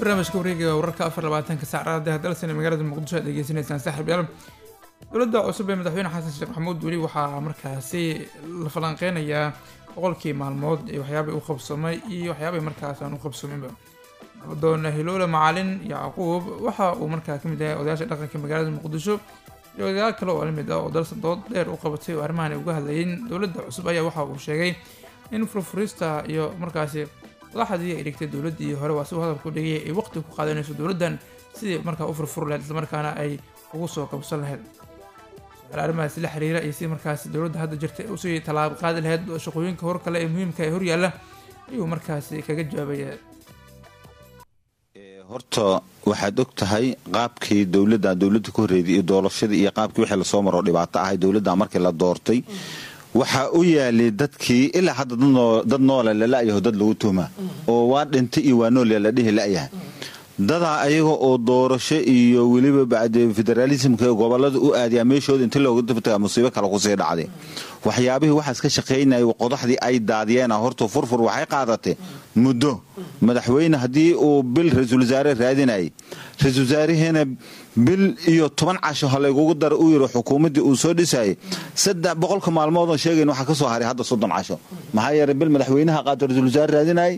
barnaamijka wareegiga wararka afar labaatanka sac raadi hadalsan magaalada muqdisho aad degeysanaysaan saaxiib yaal dowladda cusub ee madaxweyne xasan sheekh maxamuud weli waxaa markaasi la falanqeynayaa boqolkii maalmood ee waxyaabay u qabsoomay iyo waxyaabay markaas aan u qabsoominba nabadoon hiloole macalin yacquub waxa uu markaa kamid yahay odayaasha dhaqanka magaalada muqdisho iyo odayaal kale oo lamid ah oo dalsa dood dheer u qabatay oo arrimahan ay uga hadlayeen dowladda cusub ayaa waxa uu sheegay in furfurista iyo markaasi madaxdii ay dhigtay dowladdii hore waa si uu hadalku dhigay ay waqti ku qaadanayso dowladdan sidii markaa u furfuri lahayd islamarkaana ay ugu soo kabsan lahayd su-aal arrimahaasi la xiriira iyo sidii markaasi dowladda hadda jirta usii tallaabo qaadi lahayd shaqooyinka hor kale ee muhiimka ee horyaalla ayuu markaasi kaga jawaabaya horta waxaad og tahay qaabkii dowladda dowladda ku horreeday iyo doorashadii iyo qaabkii wixii lasoo maro dhibaato ahay dowladda markii la doortay waxaa u yaalay dadkii ilaa hadda dad noola lala'yaho dad lagu tuhma oo waa dhintay iyo waa nool la dhihi la'yahay dadaa ayaga oo doorasho iyo weliba bacde federaalismka gobolada u aadayaa meeshooda inti looga daftaga musiibo kale kusii dhacday waxyaabihii waxaas ka shaqaynayay qodaxdii ay daadiyeena horta furfur waxay qaadatay muddo madaxweyne haddii uu bil ra-iisul wasaare raadinayay ra-iisul wasaarihiina bil iyo toban casho halaygugu dara u yiri xukuumaddii uu soo dhisayay saddex boqolka maalmoodoo sheegayn waxaa ka soo haray hadda soddon casho maxaa yeelay bil madaxweynaha qaato ra-iisul wasaare raadinayay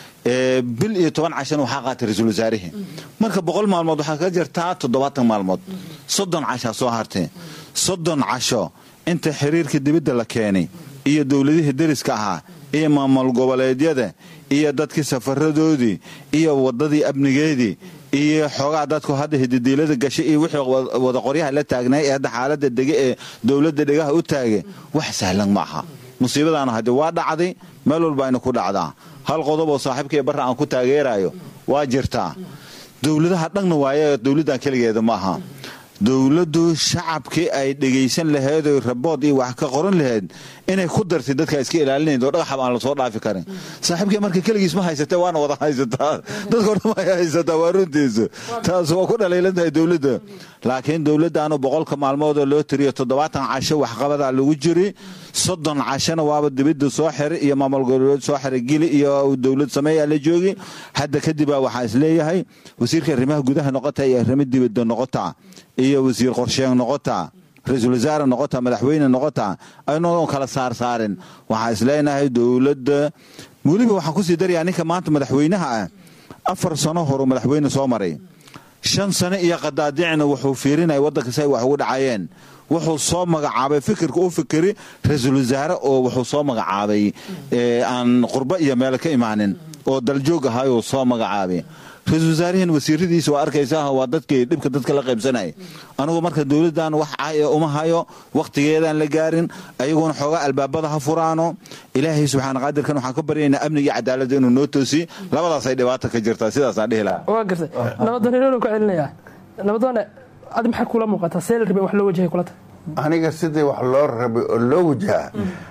bil iyo toban cashana waxaa qaatay ra-iisul wasaarihii marka boqol maalmood waxaa ka jirtaa toddobaatan maalmood soddon cashaa soo hartay soddon casho inta xiriirka dibadda la keenay iyo dowladihii deriska ahaa iyo maamul goboleedyada iyo dadkii safaradoodii iyo wadadii amnigeedii iyo xoogaa dadku hadda hididiilada gashay iyo wixii wada qoryaha la taagnay ee hadda xaalada dege ee dowladda dhegaha u taagay wax sahlan ma aha musiibadaana haddii waa dhacday meel walba ayna ku dhacdaa hal qodob oo saaxiibkaiyo barra aan ku taageerayo waa jirtaa dowladaha dhanna waaye dowladdan keligeeda ma aha dowladdu shacabkii ay dhegaysan lahayd oy rabood iyo wax ka qoran lahayd inay ku dartay dadka iska ilaalinayd oo dhagaxab aan lasoo dhaafi karin saaxiibkii marka keligiis ma haysatee waana wada haysataa dadkao dhan way haysataa waa runtiisa taas waa ku dhalaylan tahay dowladda laakiin dowladdaanu boqolka maalmoodoo loo tiriyo toddobaatan casho waxqabadaa lagu jiri soddon cashona waaba dibadda soo xiray iyo maamul goboleed soo xiray gili iyo dowlad sameeyaa la joogi hadda kadibaa waxaa isleeyahay wasiirka arrimaha gudaha noqota iyo arrimo dibadda noqota iyo wasiir qorsheeng noqota ra-iisul wasaare noqota madaxweyne noqota aynoon kala saar saarin waxaa isleenahay dowladda weliba waxaan kusii darayaa ninka maanta madaxweynaha ah afar sano horu madaxweyne soo maray shan sano iyo qadaadicna wuxuu fiirinaya waddanka si ay wax ugu dhacayeen wuxuu soo magacaabay fikirka u fikiri ra-iisul wasaare oo wuxuu soo magacaabay aan qurbo iyo meel ka imaanin oo daljoog ahaayuu soo magacaabay ra-iisul wasaarihiin wasiiradiisa waa arkaysaa waa dadkii dhibka dadka la qaybsanaya anigu marka dowladdan wax cay uma hayo wakhtigeedaan la gaarin ayaguna xoogaa albaabada ha furaano ilaahay subxaana qaadirkan waxaan ka baryaynaa amniga iyo cadaaladda inuu noo toosiy labadaasay dhibaata ka jirtaa sidaasaan dhihi lahaa waa gartay nabadoon hiloolo ku celinayaa nabadoone adi maxay kula muuqataa see la rabay wax loo wajahay kulata aniga sidii wax loo rabay oo loo wajahaa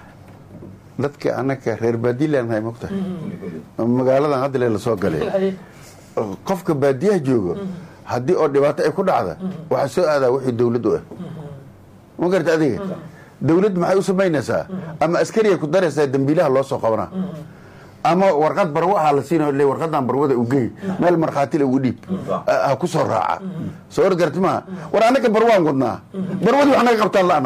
dadka anaka reer baadiilaan nahay mogta magaaladan hadda le lasoo galay qofka baadiyaha joogo haddii oo dhibaato ay ku dhacda waxaa soo aadaa wixii dowlad u ah ma garta adiga dowladd maxay u samaynaysaa ama askariya ku daraysaa dembiilaha loo soo qabanaa ama warqad barwaha la siina le warqadan barwada u gey meel markhaatile ugu dhiib ha ku soo raaca soo or garti maha war annaga barwaan wadnaa barwadii wax naga qabtaan la'na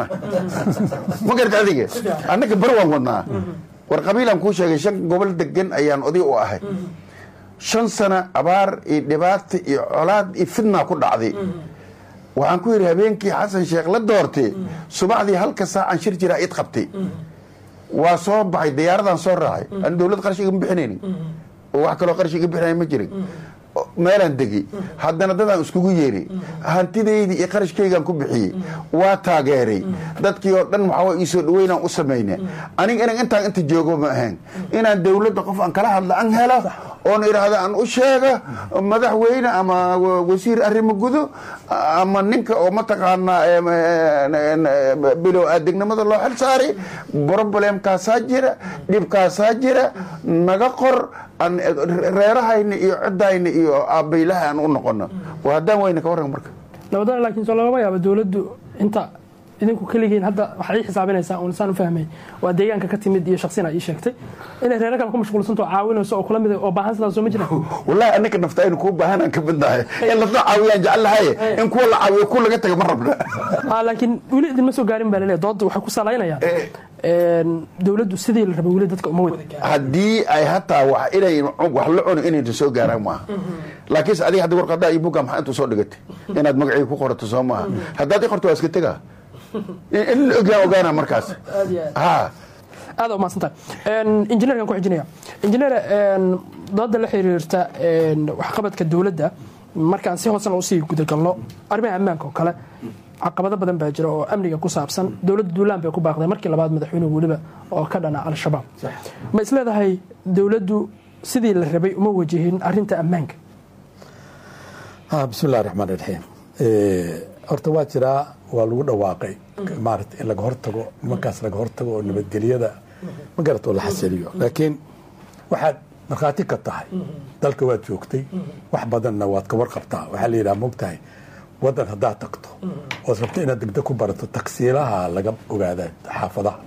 ma garta adiga annaga barwaan wadnaa war qabiilaan kuu sheegay shan gobol degan ayaan oday u ahay shan sana abaar iyo dhibaata iyo colaad iyo fidnaa ku dhacday waxaan ku yidhi habeenkii xasan sheekh la doortay subaxdii halka saacan shir jiraa id qabtay waa soo baxay diyaaradaan soo raacay an dowlad qarash igama bixinaynin oo wax kaloo qarash iga bixinaya ma jirin meelaan degey haddana dadaan iskugu yeeray hantidaydii iyo qarashkaygaan ku bixiyey waa taageeray dadkii oo dhan waxaa ii soo dhaweynaan u samayna aniga inan intaan inta joogo ma ahayn inaan dowladda qof aan kala hadla an helo oon idhaahda aan u sheega madaxweyne ama wasiir arrimo gudo ama ninka oo mataqaanaa bilow adegnimada loo xil saaray broblemkaasaa jira dhibkaasaa jira naga qor reerahayna iyo ciddayna iyo aabbaylaha aan u noqono waa haddaan weyna ka warran marka nabadoon laakiin soo lagama yaaba dowladdu inta idinku keligiin hadda waxaad ii xisaabinaysaa uun saan u fahmay waa deegaanka ka timid iyo shaksina ii sheegtay inay reero kale ku mashquulsanto caawinayso oo kula mid oo baahan sidaas soo ma jiraan wallaahi annaka nafta aynu kuu baahanaan ka midnahay in lasoo caawiyaan jecelahay in kuwa la caawiyo kuwa laga taga ma rabna Ah, laakiin weli idinma soo gaarin baa laleeyahay doodda waxay ku salaynayaan dowladdu sidii la rabay weli dadka uma wada haddii ay hataa wax inay wax la cuno inay soo gaaraan maaha laakiinse adiga hadda warqadaa iyo buga maxaa intuu soo dhigatay inaad magacii ku qorato soo maaha haddaad i qorto waa iska tegaa in in la ogyaa ogaana markaas aad iyo aad ha aad u mahadsantahay injineerkan ku xijinaya injineer dooda la xiriirta een, waxqabadka dowladda markaan si hoosena usii gudagalno arrimaha ammaanka oo kale caqabado badan baa jira oo amniga ku saabsan dowladda duulaan bay ku baaqday markii labaad madaxweynuhu weliba oo ka dhana al-shabaab ma isleedahay dowladdu sidii la rabay uma wajihin arinta ammaanka ah bismillahi raxmaan raxiim horta waa jiraa waa lagu dhawaaqay maarata in laga hortago nimankaas laga hortago oo nabadgelyada ma garat oo la xasiliyo laakiin waxaad markhaati ka tahay dalka waad joogtay wax badanna waad ka warqabtaa waxaa la yidhaha mogtahay wadan haddaad tagto ood rabto inaad degdeg ku barato taksiilaha laga ogaadaa xaafadaha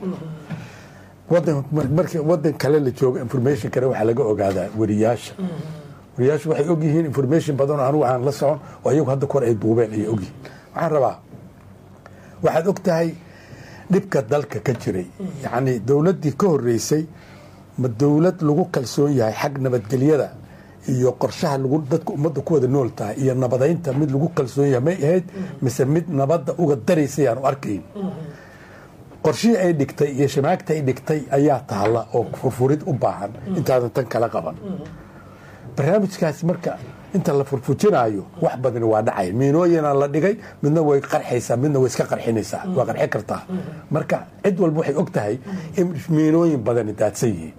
wadan markii wadan kale la joogo information kale waxaa laga ogaadaa weriyaasha wariyaashu waxay ogyihiin information badan oo anigu aan la socon oo iyagu hadda kor ay duubeen ayay ogyihiin waxaan rabaa waxaad og tahay dhibka dalka ka jiray yacni dowladdii ka horreysay ma dowlad lagu kalsoon yahay xag nabadgelyada iyo qorshaha lagu dadka ummadda ku wada nool tahay iyo nabadaynta mid lagu kalsoon yahay may ahayd mise mid nabadda uga daraysay aan u arkayn qorshihii ay dhigtay iyo shamaagta ay dhigtay ayaa taalla oo furfurid u baahan intaadan tan kala qaban barnaamijkaasi marka inta la furfujinaayo wax badani waa dhacay miinooyina la dhigay midna way qarxaysaa midna way iska qarxinaysaa waa qarxi kartaa marka cid walba waxay og tahay in miinooyin badani daadsan yihiin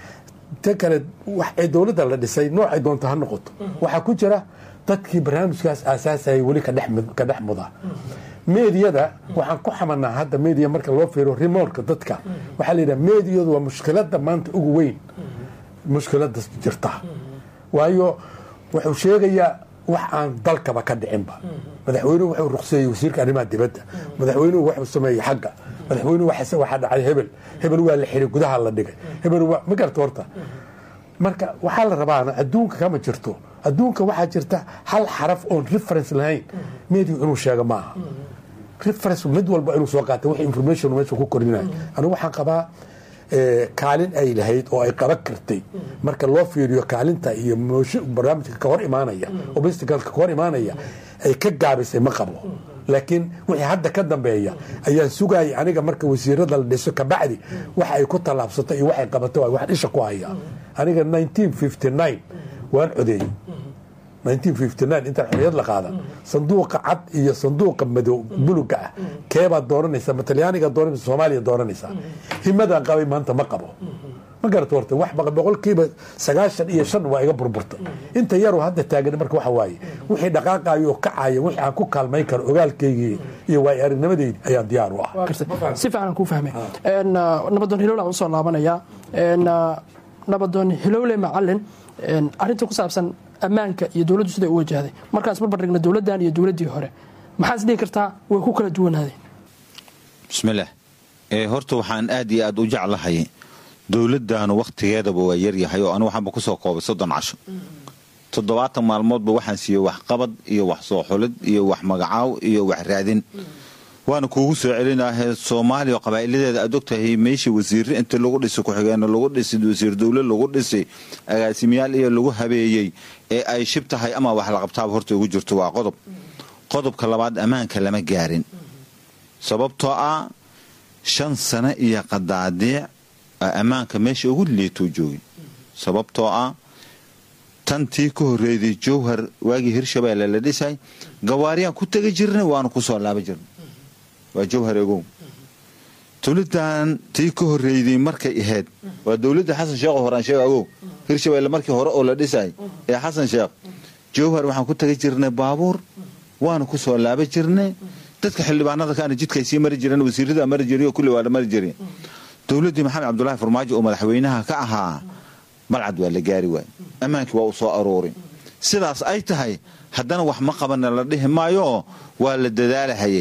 ta kale wax ee dowladda la dhisay noocay doonto ha noqoto waxaa ku jira dadkii barnaamijkaas aasaasayay weli ka dhex mid- ka dhex muda meediyada waxaan ku xamanaa hadda meediya marka loo fiiro rimoorka dadka waxaa la yidhaha meediyadu waa mushkiladda maanta ugu weyn mushkiladda jirta waayo wuxuu sheegayaa wax aan dalkaba ka dhicinba madaxweynuhu wuxuu ruqseeyey wasiirka arrimaha dibadda madaxweynuhu wuxuu sameeyey xagga madaxweynuhu waxa waxaa dhacay hebel hebel waa la xiray gudaha la dhigay hebel waa ma garta horta marka waxaa la rabaana adduunka kama jirto adduunka waxaa jirta hal xaraf oon reference lahayn media inuu sheego maaha reference mid walba inuu soo qaata wix information meesha ku korinaya anigu waxaan qabaa eh, kaalin ay lahayd oo ay qaban kartay marka loo fiiriyo kaalinta iyo moosho barnaamijka ka hor imaanaya obstacleka ka hor imaanaya ay ka gaabisay ma qabo laakiin wixii hadda ka dambeeya ayaan sugayay aniga marka wasiirada la dhiso kabacdi waxa ay ku tallaabsato iyo waxay qabato waa wax dhisha ku haya aniga 1959 waan codeeyey 1959 intaan xorriyad la qaadan sanduuqa cad iyo sanduuqa madow buluga ah keebaad dooranaysaa ma talyaaniga dooranaysa soomaaliya dooranaysaa himadaan qabay maanta ma qabo ma garata horta wax baqa boqolkiiba sagaashan iyo shan waa iga burburta inta yaroo hadda taagan marka waxa waaye wixii dhaqaaqayo oo kacaya wixii aan ku kaalmayn karo ogaalkaygii iyo waay aragnimadeydi ayaan diyaar u ah si fiican aan kuu fahmay Een, ah, nabadoon hilowle aan usoo laabanayaa Een, ah, nabadoon hilowle macalin een, arrinta ku saabsan ammaanka iyo dowladdu siday u wajahday markaas barbar dhigna dowladdan iyo dowladdii hore maxaa is dhihi kartaa way ku kala duwanaadeen bismillaah ee horta waxaan aad iyo aad u jeclahay dowladdaanu wakhtigeedaba waa yaryahay oo anigu waxaanba ku soo koobay soddon casho toddobaatan maalmoodba waxaan siiyey waxqabad iyo wax soo xulid iyo wax magacaaw iyo wax raadin waana kuugu soo celinaahe soomaaliya oo qabaa'iladeeda aad ogtahay meeshii wasiirre inta lagu dhisay ku-xigeenno lagu dhisay wasiir dowle lagu dhisay agaasimayaal iyo lagu habeeyey ee ay shib tahay ama wax la qabtaaba horta ugu jirto waa qodob qodobka labaad ammaanka lama gaarin sababtoo ah shan sano iyo qadaadiic aa ammaanka meesha ugu liituu joogay sababtoo ah tantii ka horreeyday jowhar waagii hirshabeelle la dhisay gawaariyaan ku tegi jirnay waanu ku soo laaba jirnay waa jowhar egow dowladdan tii ka horreeyday markay ahayd waa dowladda xasan sheekh oo horaan sheega agow hirshabeelle markii hore oo la dhisay ee xasan sheekh jowhar waxaan ku tegi jirnay baabuur waanu ku soo laaba jirnay dadka xildhibaanada kaana jidkay sii mari jireen wasiirada mari jiray oo kulli waa la mari jiray dowladdii maxamed cabdulaahi farmaajo oo madaxweynaha ka ahaa balcad waa la gaari waay ammaankii waa u soo aruuray sidaas ay tahay haddana wax ma qabana la dhihi maayo waa la dadaalahayay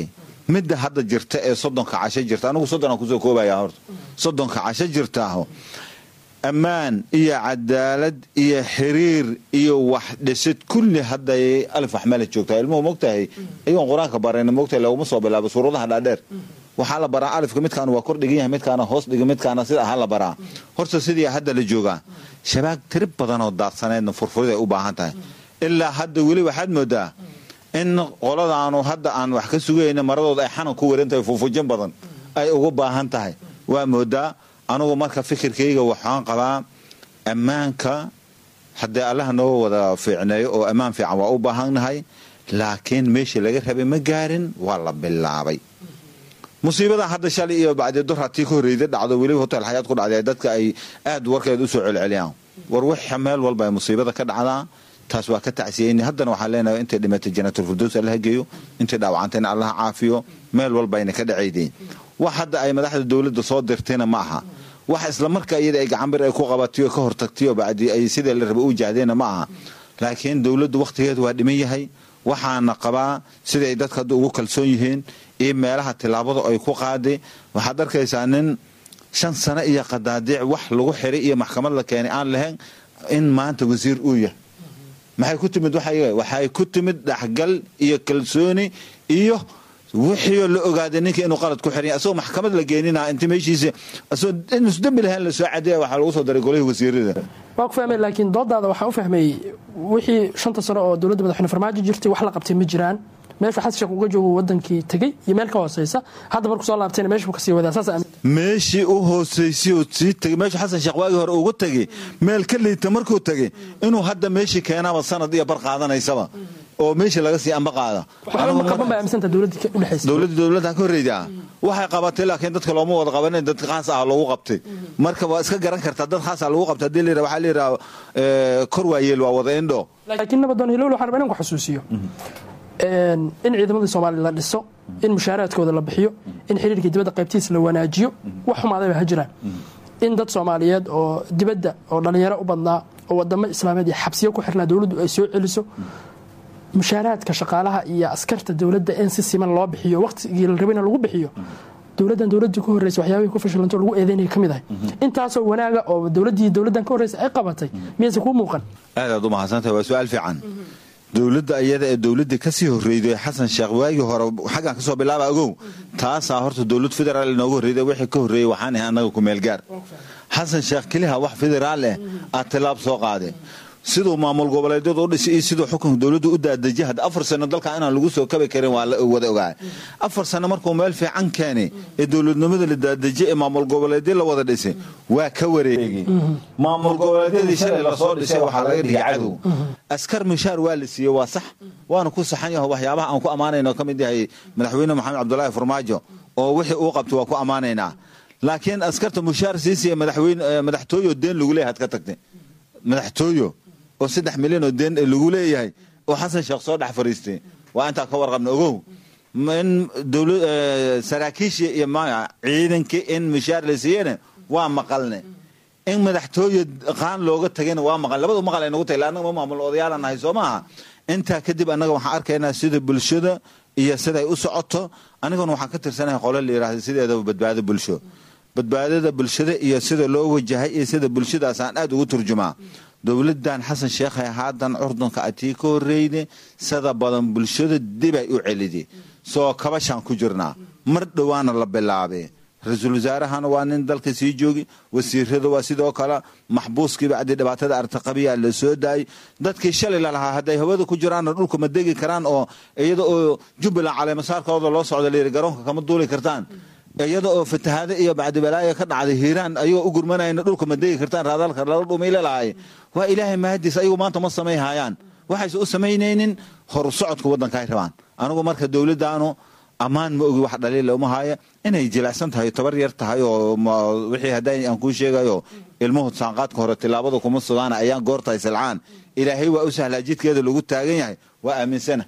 midda hadda jirta ee soddonka casho jirta anigu soddon aan kusoo koobaya horta soddonka casho jirtaaho ammaan iyo cadaalad iyo xiriir iyo wax dhisid kulli hadday alif waxmala joogtaa ilmuhu mogtahay ayagoon qur-aanka barayna mogtahay laguma soo bilaabo suuradaha dhaadheer waxaa la baraa alifka midkaana waa kor dhigan yahay midkaana hoos dhiga midkaana sida aha la baraa horta sidii hadda la joogaa shabaag tiri badanoo daadsaneedna furfurid ay u baahan tahay ilaa hadda weli waxaad moodaa in qoladaanu hadda aan wax ka sugayna maradooda ay xanan ku waran tahay fufujin badan ay ugu baahan tahay waa moodaa anugu marka fikirkayga waxaan qabaa ammaanka haddee allaha noo wada fiicneeyo oo ammaan fiican waa u baahannahay laakiin meeshii laga rabay ma gaarin waa la bilaabay musiibada hadda shalay iyo bacdi dur hatii ka horreyda dhacdo weliba hotel xayaad ku dhacday dadka ay aad warkeed usoo celceliyaan war waxa meel walba ay musiibada ka dhacdaa taas waa ka tacsiyeyni haddana waxaan leenahay intay dhimatay janaatul firdows allaha geeyo intay dhaawacantayna allaha caafiyo meel walba ayna ka dhacaydeen wax hadda ay madaxda dowladda soo dirtayna ma aha wax isla marka iyada ay gacanbir ay ku qabatayo ka hortagtayo bacdi ay sidii la raba u jahdeenna ma aha laakiin dowladdu wakhtigeedu waa dhiman yahay waxaana qabaa siday dadka hadda ugu kalsoon yihiin iyo meelaha tilaabada ay ku qaaday waxaad arkaysaa nin shan sano iyo qadaadiic wax lagu xiray iyo maxkamad la keenay aan lahayn in maanta wasiir uu yahay maxay ku timid waxay ku timid dhaxgal iyo kalsooni iyo wixii la ogaaday ninka inuu qalad ku xiran asagoo maxkamad la geenina inta meeshiisa asagoo inuus dembi lahayn la soo cadeeya waxaa lagu soo daray golihii wasiirada waa ku fahmay laakiin doodaada waxaan u fahmay wixii shanta sano oo dowladda madaxweyne farmaajo jirtay wax la qabtay ma jiraan meeshu xasan sheekh uga joogo wadankii tegey iyo meel ka hooseysa hadda markuu soo laabtayna meeshu kasii wadaa saas aamin meeshii u hooseysay oo sii tegey meeshu xasan sheekh waagii hore ugu tegey meel ka liita markuu tegey inuu hadda meeshii keenaba sanad iyo bar qaadanaysaba oo meeshii laga sii amba qaada dowladda dowladda ka horreyda waxay qabatay laakiin dadka looma wada qabanin dad khaas ah loogu qabtay marka waa iska garan kartaa dad khaas ah lagu qabtay hadii la yidhaha waxaa la yidhaha kor waayeel waa wada indho laakiin nabadoon hilowle waxaan rabaa inaan ku xasuusiyo in ciidamadii soomaaliya la dhiso in mushaaraadkooda la bixiyo in xiriirkii dibadda qaybtiisa la wanaajiyo wax xumaadayba ha jiraan in dad soomaaliyeed oo dibadda oo dhallinyaro u badnaa oo wadamo islaameed iyo xabsiyo ku xirnaa dowladdu ay soo celiso mushaaraadka shaqaalaha iyo askarta dowladda in si siman loo bixiyo waqtigii la rabayna lagu bixiyo dowladdan dowladdii ku horreysay waxyaabihii ku fashilanto lagu eedeynaya ka mid ahay intaasoo wanaaga oo dowladdii dowladdan ka horreysay ay qabatay miyayse kuu muuqan aadaad u mahadsantahay waa su-aal fiican dowladda iyada ee dowladdii kasii horreyday xasan sheekh waagii hore xaggan kasoo bilaaba agow taasaa horta dowlad federaal inooga horreyda wixii ka horreeyey waxaan ahay annaga ku meel gaar xasan sheekh keliha wax federaal eh aad tilaab soo qaade siduu maamul goboleedyadu u dhisay iyo siduu xukunka dowladdu u daadejiyay hadda afar sano dalka inaan lagu soo kabi karin waa la wada ogaa afar sano markuu meel fiican keenay ee dowladnimada la daadejiyay ee maamul goboleedyo la wada dhisay waa ka wareegay maamul goboleedyadii shalay lasoo dhisay waxaa laga dhigay cadow askar mishaar waa la siiyey waa sax waana ku saxan yaho waxyaabaha aan ku ammaanayno ka mid yahay madaxweyne maxamed cabdulaahi farmaajo oo wixii uu qabtay waa ku ammaanaynaa laakiin askarta mushaar siisiya madaxweyne madaxtooyo deen lagu leeyahay had ka tagtay madaxtooyo oo saddex milyan oo deen lagu leeyahay oo xasan sheekh soo dhex fariistay waa intaa ka warqabna ogow in saraakiishii iyo maya ciidankii in mishaar la siiyena waa maqalne in madaxtooye qaan looga tagayna waa maqal labadu maqal ay nagu tahay annaga ma maamul odayaalan nahay soo maaha intaa kadib annaga waxaan arkaynaa sida bulshada iyo siday u socoto aniguna waxaan ka tirsanahay qole la yidhahda sideedaba badbaado bulsho badbaadada bulshada iyo sida loo wajahay iyo sida bulshadaasaan aad ugu turjumaa dowladan xasan sheekhay haadan curdunka atii ka horreyne sada badan bulshada dibay u celide soo kabashaan ku jirnaa mar dhowaana la bilaabe ra-iisul wasaarahana waa nin dalka sii joogi wasiirada waa sidoo kale maxbuuskii bacdi dhibaatada artaqabiya la soo daayay dadkii shalay lalahaa hadday hawada ku jiraanna dhulka ma degi karaan oo iyada oo jubbaland caleemasaarkooda loo socda layidhi garoonka kama duuli kartaan iyada oo fatahaado iyo bacdibalaaya ka dhacday hiiraan ayagoo u gurmanayna dhulka ma degi kartaan raadaalka lala dhumayla lahay waa ilaahay mahadiis ayagu maanta ma samayhayaan waxayse u samaynaynin horu socodka waddankaay rabaan anigu marka dowladdaanu ammaan ma ogi wax dhaliila uma haya inay jilicsan tahay tabar yar tahay oo wixii hadday aan kuu sheegayo ilmuhu saanqaadka hore tilaabada kuma sugaana ayaan goortahay silcaan ilaahay waa u sahlaa jidkeeda lagu taagan yahay waa aaminsana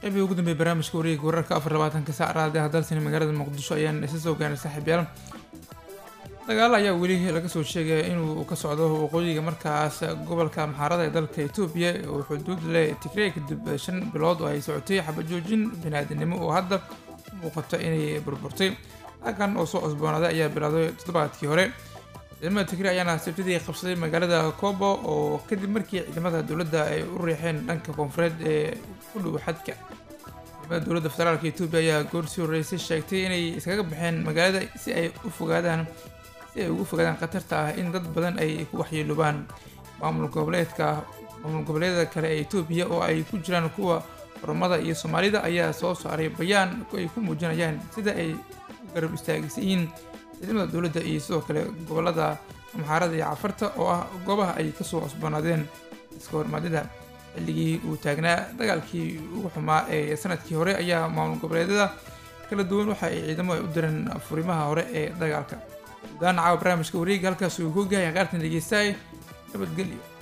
qeybii ugu dambeeyay barnaamijka wareega wararka afar labaatanka saac raadiyaha dalsani magaalada muqdisho ayaan isa soo gaarnay saaxiibyaal dagaal ayaa weli laga soo sheegaya inuu ka socdo waqooyiga markaas gobolka maxaarada ee dalka etoobiya oo xuduud leh tigray kadib shan bilood oo ay socotay xabajoojin biniaadanimo oo hadda muuqata inay burburtay halkan oo soo cusboonaaday ayaa bilowday toddobaadkii hore ciidamada tigray ayaana sabtidii qabsaday magaalada kobo oo kadib markii ciidamada dowladda ay u riixeen dhanka koonfureed ee ku dhow xadka ciidamada dowladda federaalka etoobiya ayaa goor sii horreysay sheegtay inay iskaga baxeen magaalada si ay u fogaadaan si ay ugu fogaadaan khatarta ah in dad badan ay ku waxyeeloobaan maamul goboleedka maamul goboleedyada kale ee etoobiya oo ay ku jiraan kuwa oromada iyo soomaalida ayaa soo saaray bayaan ay ku muujinayaan sida ay u garab istaagaysan yihiin ciidamada dowladda iyo sidoo kale gobolada amxaarada iyo cafarta oo ah goobaha ay kasoo cusboonaadeen iska hormaadida xilligii uu taagnaa dagaalkii ugu xumaa ee sanadkii hore ayaa maamul goboleedyada kala duwan waxa ay ciidamo ay u direen furimaha hore ee dagaalka gudahaan caawa barnaamijka wareega halkaas uu ku gahay qaartan dhegeystaay nabadgelyo